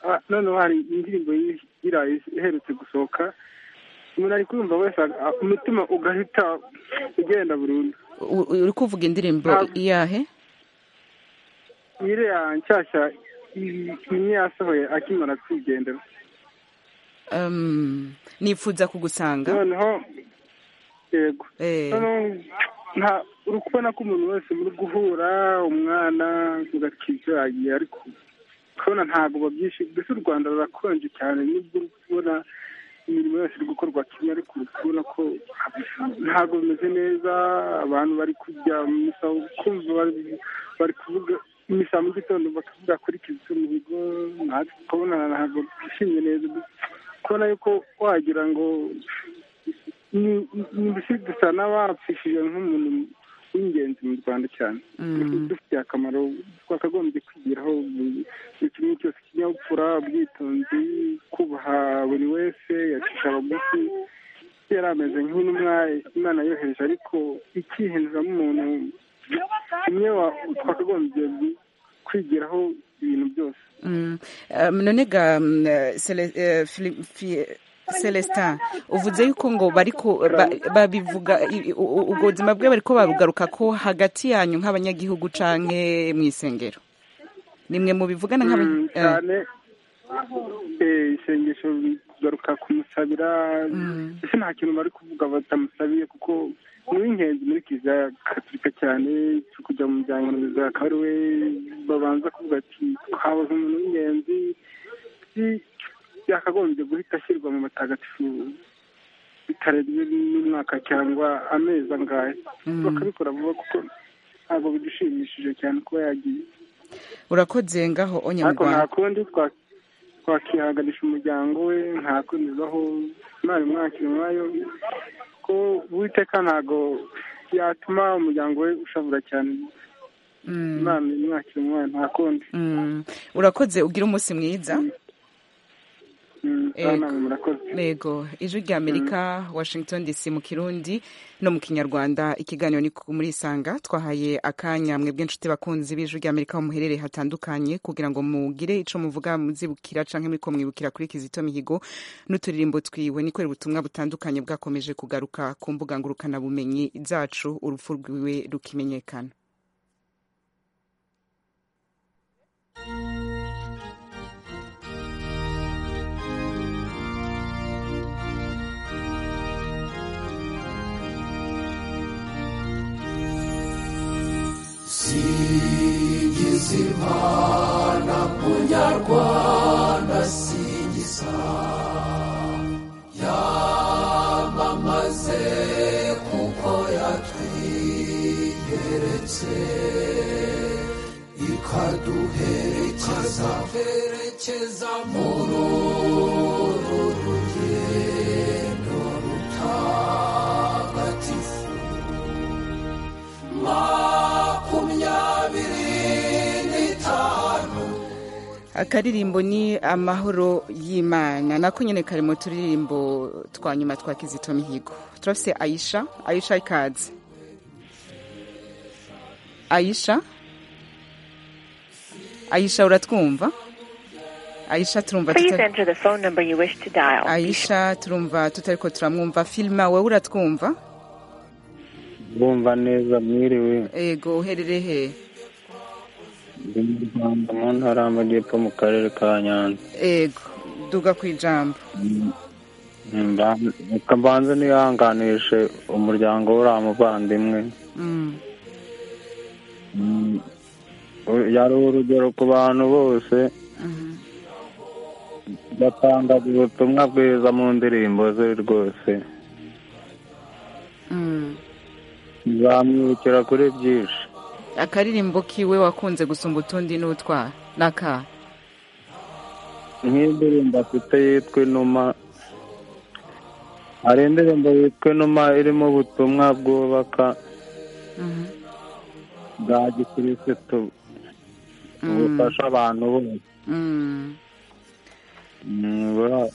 Ah, noneho hari indirimbo igira iherutse gusohoka umuntu ari kumva wese ah, umutima ugahita ugenda burundu U- u- uri kuvuga indirimbo iyahe iriya nshyashya i- imwe yasohoye akimara kwigendera um, nifuza kugusanga noneho yego Eh. noneho nta uri kubona ko umuntu wese muri guhura umwana ugakiza yagiye ariko kubona ntabwo babyishi mbese u rwanda rurakonje cyane nibwo uri kubona imirimo yose iri gukorwa kimwe ariko uri kubona ko ntabwo bimeze neza abantu bari kujya mu misaho kumva bari- bari kuvuga imisaho mu gitondo bakavuga kuri kizito mu bigo natwe kubona ntabwo twishimye neza kubona yuko wagira ngo ni ni mbese dusa n'abapfishije nk'umuntu w'ingenzi mu rwanda cyane dufitiye akamaro twakagombye kwigiraho buri buri kimwe cyose kinyabupfura ubwitonzi kubaha buri wese yacisha abagufi yari ameze nk'intumwa imana yohereje ariko ikihinzamo umuntu kimwe wa- twakagombye kwigiraho ibintu byose Mm. Um, none ga mm, eh, Cele- eh, Fili- Fi- celestin uvuze yuko ngo bariko ba- babivuga i- i- u- ubwo buzima bwe bariko barugaruka ko hagati yanyu nk'abanyagihugu canke mu isengero nimwe mubivugana Mm, nk'aba- eh, cyane eh, isengesho bigaruka kumusabira ese nta kintu bari kuvuga batamusabiye kuko ni uw'ingenzi muri kiliziya gaturika cyane cyo kujya mu muryango neza akaba ari we babanza kuvuga ati twabuze umuntu w'ingenzi si- yakagombye guhita ashyirwa mu batagatifu bitarenze n'umwaka cyangwa amezi angahe Mm. bakabikora vuba kuko ntabwo bidushimishije cyane kuba yagiye urakoze ngaho onya mu ariko nta rwanda kundi twa- twakihanganisha umuryango we nta kundi bibaho imana imwakira umwayo ko uwiteka ntabwo yatuma umuryango we ushavura cyane Mm. imana imwakira umwayo nta kundi Mm. urakoze ugira umunsi mwiza nta nama murakoze yego ijwi rya amerika washington dc mu kirundi no mu kinyarwanda ikiganiro ni ku- muri isanga twahaye akanya mwebwe inshuti bakunzi b'ijwi rya amerika aho muherereye hatandukanye kugira ngo mugire ico muvuga muzibukira canke muriko mwibukira kuri kizito mihigo n'uturirimbo twiwe nikorera ubutumwa butandukanye bwakomeje kugaruka ku mbuga ngurukanabumenyi zacu urupfu rwiwe rukimenyekana singiza imana munyarwanda singiza yamamaze kuko yatwigeretse ikaduherekeza herekeza muri uru rugendo rutagatifu makumyabiri n'itanu akaririmbo ni amahoro y'imana nako nyine kari mu turirimbo twa nyuma twa kizito mihigo turafise ayisha ayisha ikaze ayisha ayisha uratwumva ayisha turumva Please tuta- enter the phone number you wish to dial. ayisha turumva tutariko turamwumva filima wowe uratwumva bumva neza mwiriwe ego uherereye he mu ntara y'amajyepfo mu karere ka nyanza ego duga ku ijambo kabanza ntiyanganishe umuryango w'uriya muvandimwe Mm. yari urugero ku bantu bose batangaga ubutumwa bwiza mu ndirimbo ze rwose Mm. zamwibukira kuri byinshi akaririmbo kiwe wakunze gusumba utundi n'utwa n'aka nk'indirimbo afite yitwa inuma hari indirimbo yitwa inuma irimo ubutumwa bwubaka bwa gikirisitu bufasha abantu bose Mm. Mm, bura-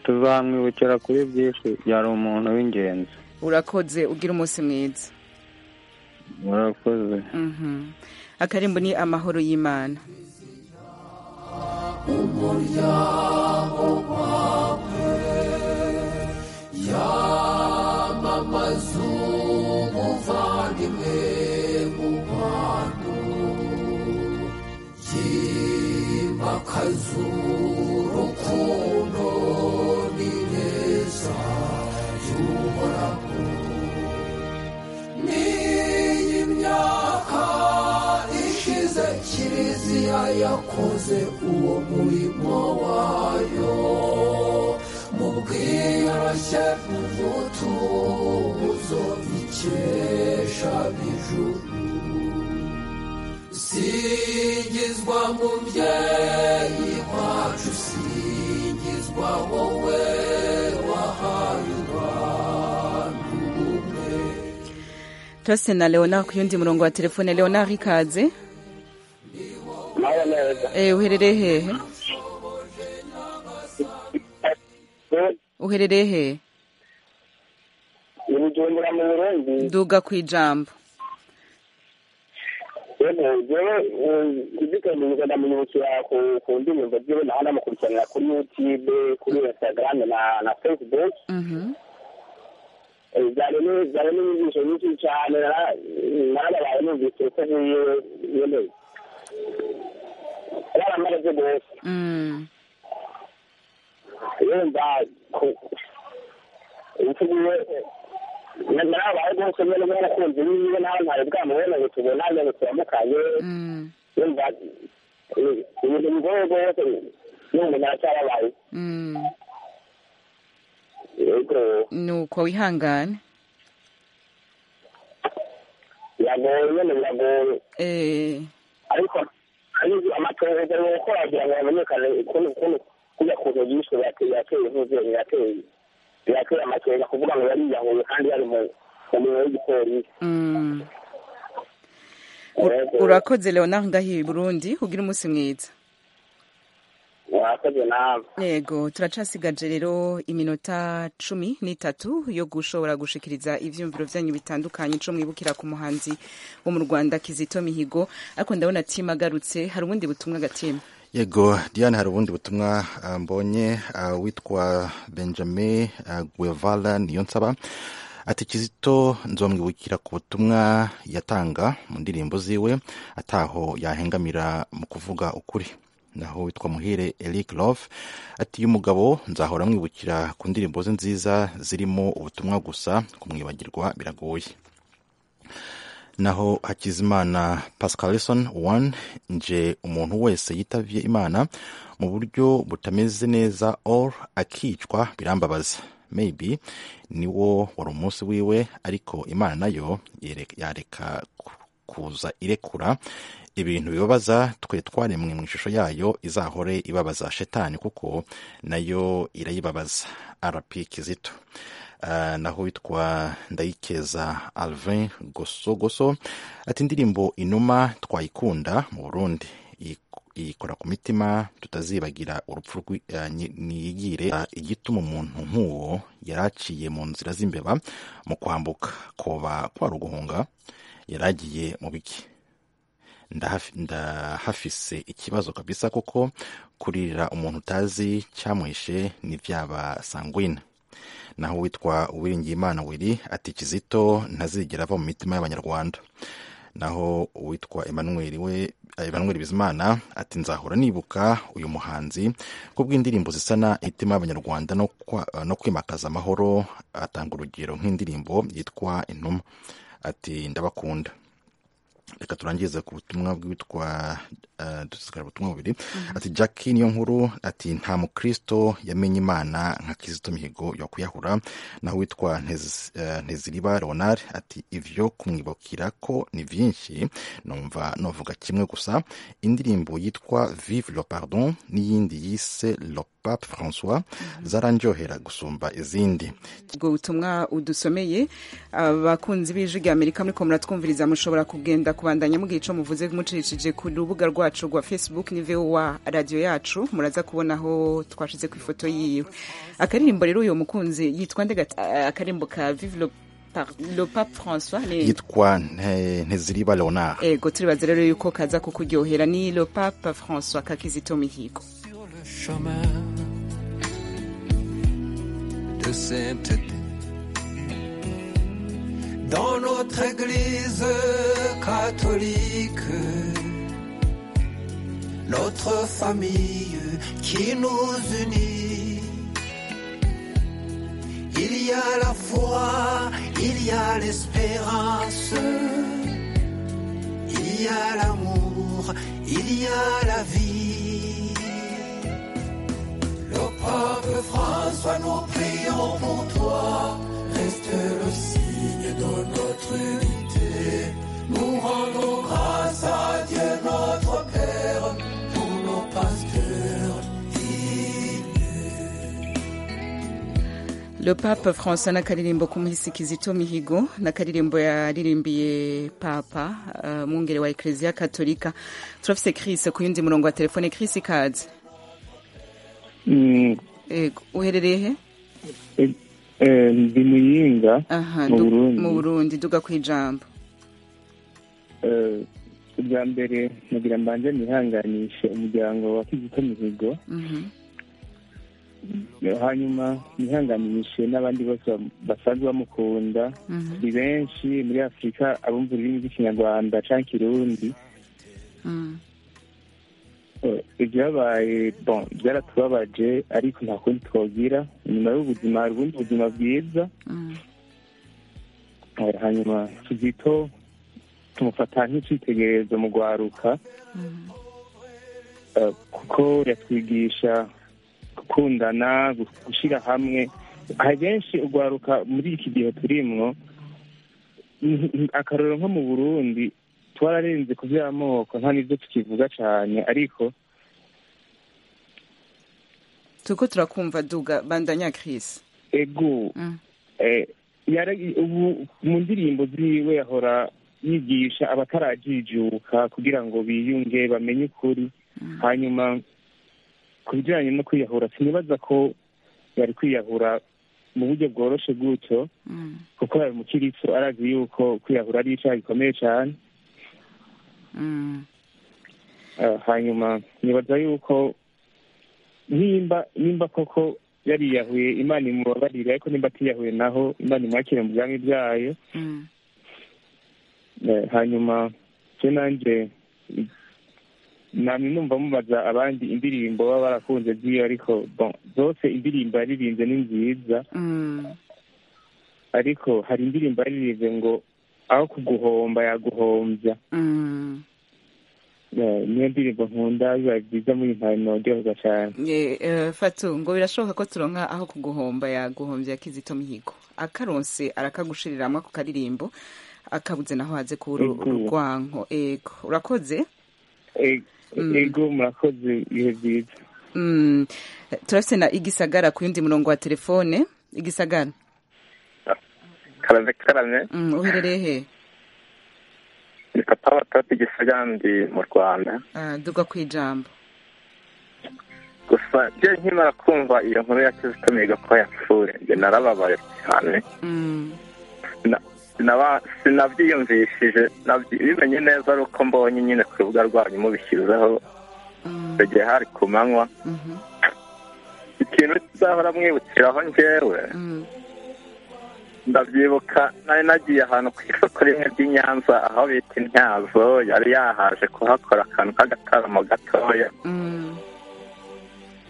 tuzamwibukira kuri byinshi yari umuntu w'ingenzi urakoze ugira umunsi mwiza murakoze Mhm. akarimbo ni amahoro y'imana yamamaza umuvandimwe mu bantu yimakaza urukundo n'ineza y'uhoraho n'iyi myaka ishize kiriziya yakoze uwo murimo wayo mu bwiyoroshye bw'utuzo ikesha ijuru singizwa mubyeyi wacu singizwa wowe wahaye abantu ubumwe tose na leonard ku yundi murongo wa telefone leonard ikaze Eh, uherereye hehe uherereye hehe ubugendera mu burundi duga ku ijambo yewe jewe kuzikunda ugenda munyibukira ku ku ndirimbo jewe naho namukurikiranira kuri youtube kuri instagram na na facebook Mhm. Eh, byari ni- byari n'inyigisho nyinshi cyane nara- narabaye numvise uko biyo nyene yaramaze gose Mm. yenda utugiye narabaye gose nyene n'umukunzi wiwe nawe ntari bwamubona ngo tubonane ngo turamukanye Mm. yumva eh, ibintu bigoye rwose n'ubu naracyababaye Mm. yego nuko wihangane biragoye nyine biragoye Eh, ariko ariko amatohoza ni uko wagira ngo hamenyekane ukuntu ukuntu kujya ku ntoki yishwe birateye birateye intuze birateye birateye amakenga kuvuga ngo yariyahuye kandi yari mu mu mirimo y'igipolisi mm. Ur- urakoze leonard ngahiye i burundi ugira umunsi mwiza murakoze nawe yego turacasigaje rero iminota cumi n'itatu yo gushobora gushikiriza ivyumviro vyanyu bitandukanye ico mwibukira ku muhanzi wo mu rwanda kizito mihigo ariko ndabona timu agarutse hari ubundi butumwa gatimu yego diane hari ubundi butumwa ah, mbonye ah, witwa benjamin ah, guevara niyo nsaba ati kizito nzomwibukira ku butumwa yatanga mu ndirimbo ziwe ataho yahengamira mu kuvuga ukuri naho witwa muhire eric love ati uyu mugabo nzahora mwibukira ku ndirimbo ze nziza zirimo ubutumwa gusa kumwibagirwa biragoye naho hakizimana pascalison one nje umuntu wese yitabye imana mu buryo butameze neza or akicwa birambabaza maybe niwo wari umunsi wiwe ariko imana nayo yere- yareka ku- kuza irekura ibintu bibabaza twe twaremwe mu ishusho yayo izahore ibabaza shetani kuko nayo irayibabaza rp kizito Ah, naho witwa ndayikeza alvin goso goso ati indirimbo inuma twayikunda mu burundi Iyi- iyikora ku mitima tutazibagira urupfu rwi- ah, nyi- niyigire Ah, igituma umuntu nk'uwo yari aciye mu nzira z'imbeba mu kwambuka koba kwari uguhunga yari agiye mu biki Ndahafi- ndahafise ikibazo kabisa kuko kuririra umuntu utazi cyamwishe n'ibyaba sangwine naho witwa uwiringiyimana wiri ati kizito ntazigera ava mu mitima y'abanyarwanda naho uwitwa emanuweli we Emmanuel Bizimana ati nzahora nibuka uyu muhanzi kubw'indirimbo zisana imitima y'abanyarwanda no kwa- no kwimakaza amahoro atanga urugero nk'indirimbo yitwa inuma ati ndabakunda reka turangize ku butumwa bwitwa eh, dusigara ubutumwa bubiri ati jackie niyo nkuru ati nta mukristo yamenye imana nka kizito mihigo yo kuyahura naho witwa Ntez- eh, nteziriba leonard ati ivyo kumwibukira ko ni vyinshi numva novuga kimwe gusa indirimbo yitwa vive le pardon n'iyindi yise le pape françois zarandyohera gusumba izindi ubwo butumwa udusomeye abakunzi b'ijwi rya amerika muriko muratwumviriza mushobora kugenda kubandanya mugira ico muvuze mucishije ku rubuga rwacu rwa facebook ni voa radiyo yacu muraza kubona aho twashize ku ifoto yiwe akaririmbo rero uyu mukunzi yitwa nde gati- ah, akaririmbo ka vive le Par- le pape françois ni yitwa Nte- nteziriba leonard ego turibaza rero yuko kaza kukuryohera ni le pape françois ka kizito mihigo chemin de sainteté. Dans notre église catholique, notre famille qui nous unit, il y a la foi, il y a l'espérance, il y a l'amour, il y a la vie. Le pape François, nous prions pour toi. Reste le signe de notre unité. Nous rendons grâce à Dieu notre Père pour nos pasteurs. Le Papa François n'akaririmbo kumuhisi Kizito Mihigo n'akaririmbo yaririmbiye Papa uh, mwungere wa Ecclesia Katolika turafise Chris ku yundi murongo wa telefone Chris Kads Mm, yego uherereye he eh, eh, ndi muyinga aha mu ndu- burundi mu Burundi duga kwijambo Eh, ubwa mbere mugira mbanze nihanganishe umuryango wa kizito mihigo mhm hanyuma nihanganishe n'abandi bose bam- basanzwe bamukunda Mhm. ni benshi muri afurika abumva ururimi rw'ikinyarwanda cyangwa ikirundi mm. Eh, ibyabaye bon byaratubabaje ariko nta kundi twogira nyuma y'ubuzima hari ubundi buzima bwiza mm. Eh, hanyuma kizito tumufata nk'icyitegererezo mu rwaruka mm. eh, kuko yatwigisha gukundana gu- gushyira hamwe ahenshi urwaruka muri iki gihe turimwo n- n- akarorero nko mu burundi twararenze ku by'amoko nta n'ibyo tukivuga cyane ariko Turiko turakumva duga bandanya Chris ego eh, yara- ubu mu ndirimbo ziwe yahora yigisha abatarajijuka kugira ngo biyunge bamenye ukuri hanyuma ku bijyanye no kwiyahura sinibaza ko yari kwiyahura mu buryo bworoshe gutyo mm. kuko yari umukiritu arazi yuko kwiyahura ari icyaha gikomeye cyane Mm. Eh, hanyuma nibaza yuko nimba nimba koko yariyahuye imana imubabarire ariko nimba atiyahuye naho imana imwakire mu byami byayo Mm. Eh, hanyuma je nanje namwe numva mubaza abandi indirimbo baba barakunze ziyo ariko bon zose indirimbo yaririmbye ni nziza Mm. ariko hari indirimbo yaririmbye ngo aho kuguhomba yaguhombya Mm. Eh, niyo ndirimbo nkunda biba byiza muri mpano ndyoherwa cyane Ye, eh, Fatu ngo birashoboka ko turonka aho kuguhomba yaguhombya Kizito Mihigo akaronse arakagushiriramwe ako karirimbo akabuze naho haze kubura Ego. urwanko ego urakoze Eh, Mm. ego murakoze ibihe byiza mm. turafise na igisagara ku yundi murongo wa telefone igisagara karame karame mm. uherereye he ni papa batatu igisagara ndi mu rwanda uh, duga kwijambo gusa njye nkimara kumva iyo nkuru ya kizito mihigo ko yapfuye njye narababaye cyane mm. Na- naba- sinabyiyumvishije nabyi- bimenye neza ari uko mbonye nyine ku rubuga rwanyu mubishyizeho icyo gihe hari ku manywa Mhm. ikintu kizahora mwibukiraho njyewe ndabyibuka nari nagiye ahantu ku isoko rimwe ry'i nyanza aho bita intyazo yari yahaje kuhakora akantu k'agataramo gatoya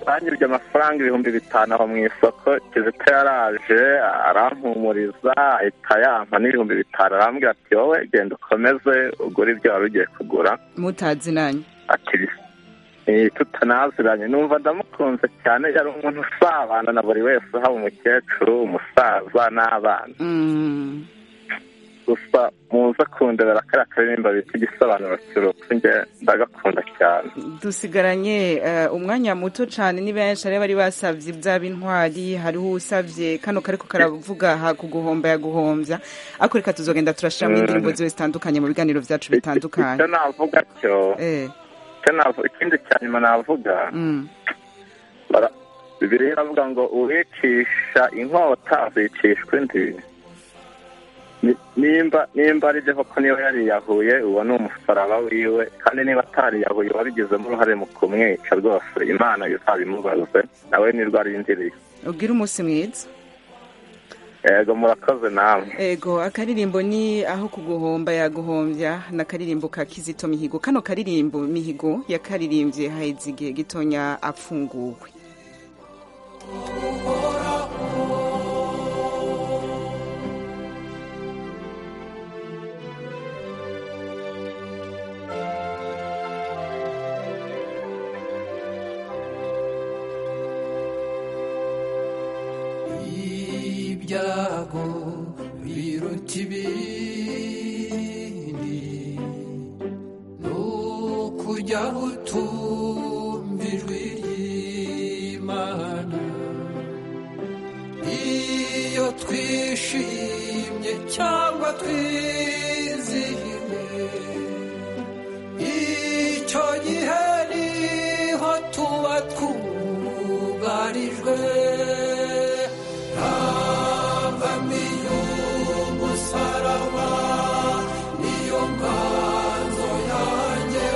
banyibye amafaranga ibihumbi bitanu aho mu isoko kizito yaraje arampumuriza ahita yampa n'ibihumbi bitanu arambwira ati wowe genda ukomeze ugura ibyo wari ugiye kugura mutazinanye ati "Eh, tutanaziranye numva ndamukunze cyane yari umuntu usabana na buri wese haba umukecuru umusaza n'abana gusa muze akundebera kariya karirimba bita igisobanuro cy'urupfu nge ndagakunda cyane dusigaranye eh, umwanya muto cyane ni benshi ari bari basabye byaba intwari hariho usabye kano kariko karavuga ha kuguhomba yaguhombya ariko reka tuzogenda turashiramo Mm. indirimbo ziwe zitandukanye mu biganiro byacu bitandukanye icyo navuga cyo Eh, icyo navu- ikindi cya nyuma navuga mm. bara- bibiliya iravuga ngo uwicisha inkota azicishwa indi Ni- nimba nimba ari byo koko niba yariyahuye uwo ni umusaraba wiwe kandi niba atariyahuye wabigizemo uruhare mu kumwica rwose imana izabimubaze nawe nirwo arindiriye ugire umunsi mwiza yego murakoze namwe ego akaririmbo ni aho kuguhomba yaguhombya ni akaririmbo ka kizito mihigo kano karirimbo mihigo yakaririmbye haheze igihe gitonya apfunguwe ibyago biruta ibindi ni ukujya gutumva ijwi ry'imana iyo twishimye cyangwa twizihiwe icyo gihe niho tuba twugarijwe Avamiyo musaraba niyo mbanzo yanjye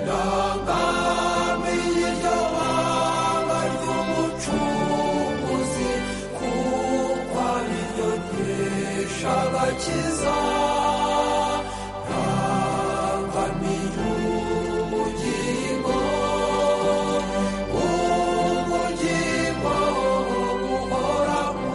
ndangamiye iryo banga ry'umucunguzi kuko ari ryo nkesha agakiza ndangamiye ubugingo ubugingo buhoraho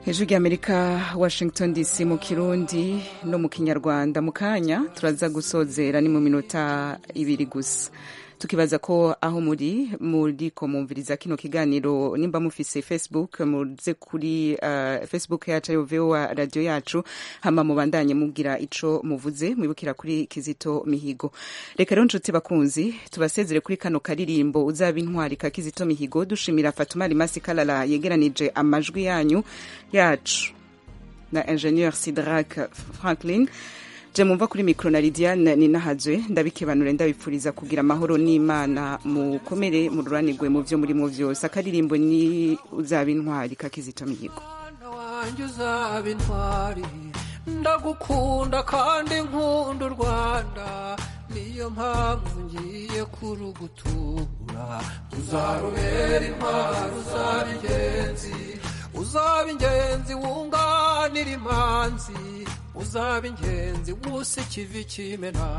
hejuru ry'amerika washington dc mu kirundi no mu kinyarwanda mu kanya turaza gusozera ni mu minota ibiri gusa tukibaza ko aho muri muri kumumviriza kino kiganiro nimba mufise facebook muze kuri eh, facebook yacu ariyo voa radiyo yacu hama mubandanye mubwira ico muvuze mwibukira kuri kizito mihigo reka rero nshuti bakunzi tubasezere kuri kano karirimbo uzaba intwari ka kizito mihigo dushimira fatuma rimasi karara yegeranije amajwi yanyu yacu na ingenieur sidrac franklin je mumva kuri mikoro na lidiane ninahazwe ndabikebanure ndabipfuriza kugira amahoro n'imana mukomere mururanirwe mu byo murimo byose akaririmbo ni uzaba intwari ka kizito mihigo wanjye uzaba intwari ndagukunda kandi nkunda u rwanda niyo mpamvu ngiye kurugutura uzarubera intwari uzaba ingenzi uzaba ingenzi wunganira imanzi uzaba ingenzi wusa ikivi kimena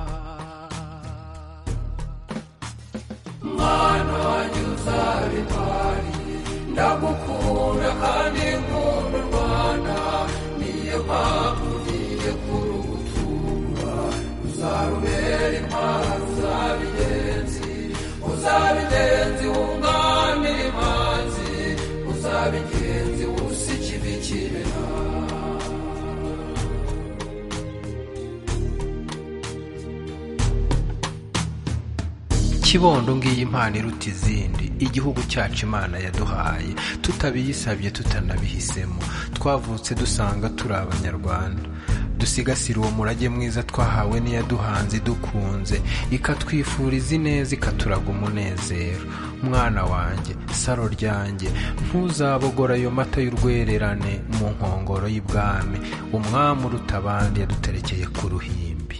mwana wanjye uzaba intwari ndagukunda kandi nkunda u rwanda niyo mpamvu ngiye kurugutura uzarubera impano uzaba ingenzi uzaba ingenzi wunganira imanzi uzaba ingenzi wusa ikibi kimena kibondo ngiyi impano iruta izindi igihugu cyacu imana yaduhaye tutabiyisabye tutanabihisemo twavutse dusanga turi abanyarwanda dusigasire uwo murage mwiza twahawe n'iyaduhanze dukunze ikatwifuriza ineza ikaturaga umunezero mwana wanjye saro ryanjye ntuzabogora ayo mata y'urwererane mu nkongoro y'ibwami umwami uruta abandi yaduterekeye ku ruhimbi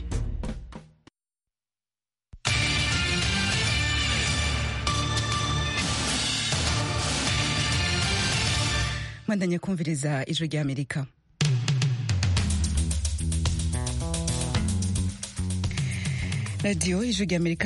bandanya kumviriza ijwi ry'amerika radiyo ijwi ry'amerika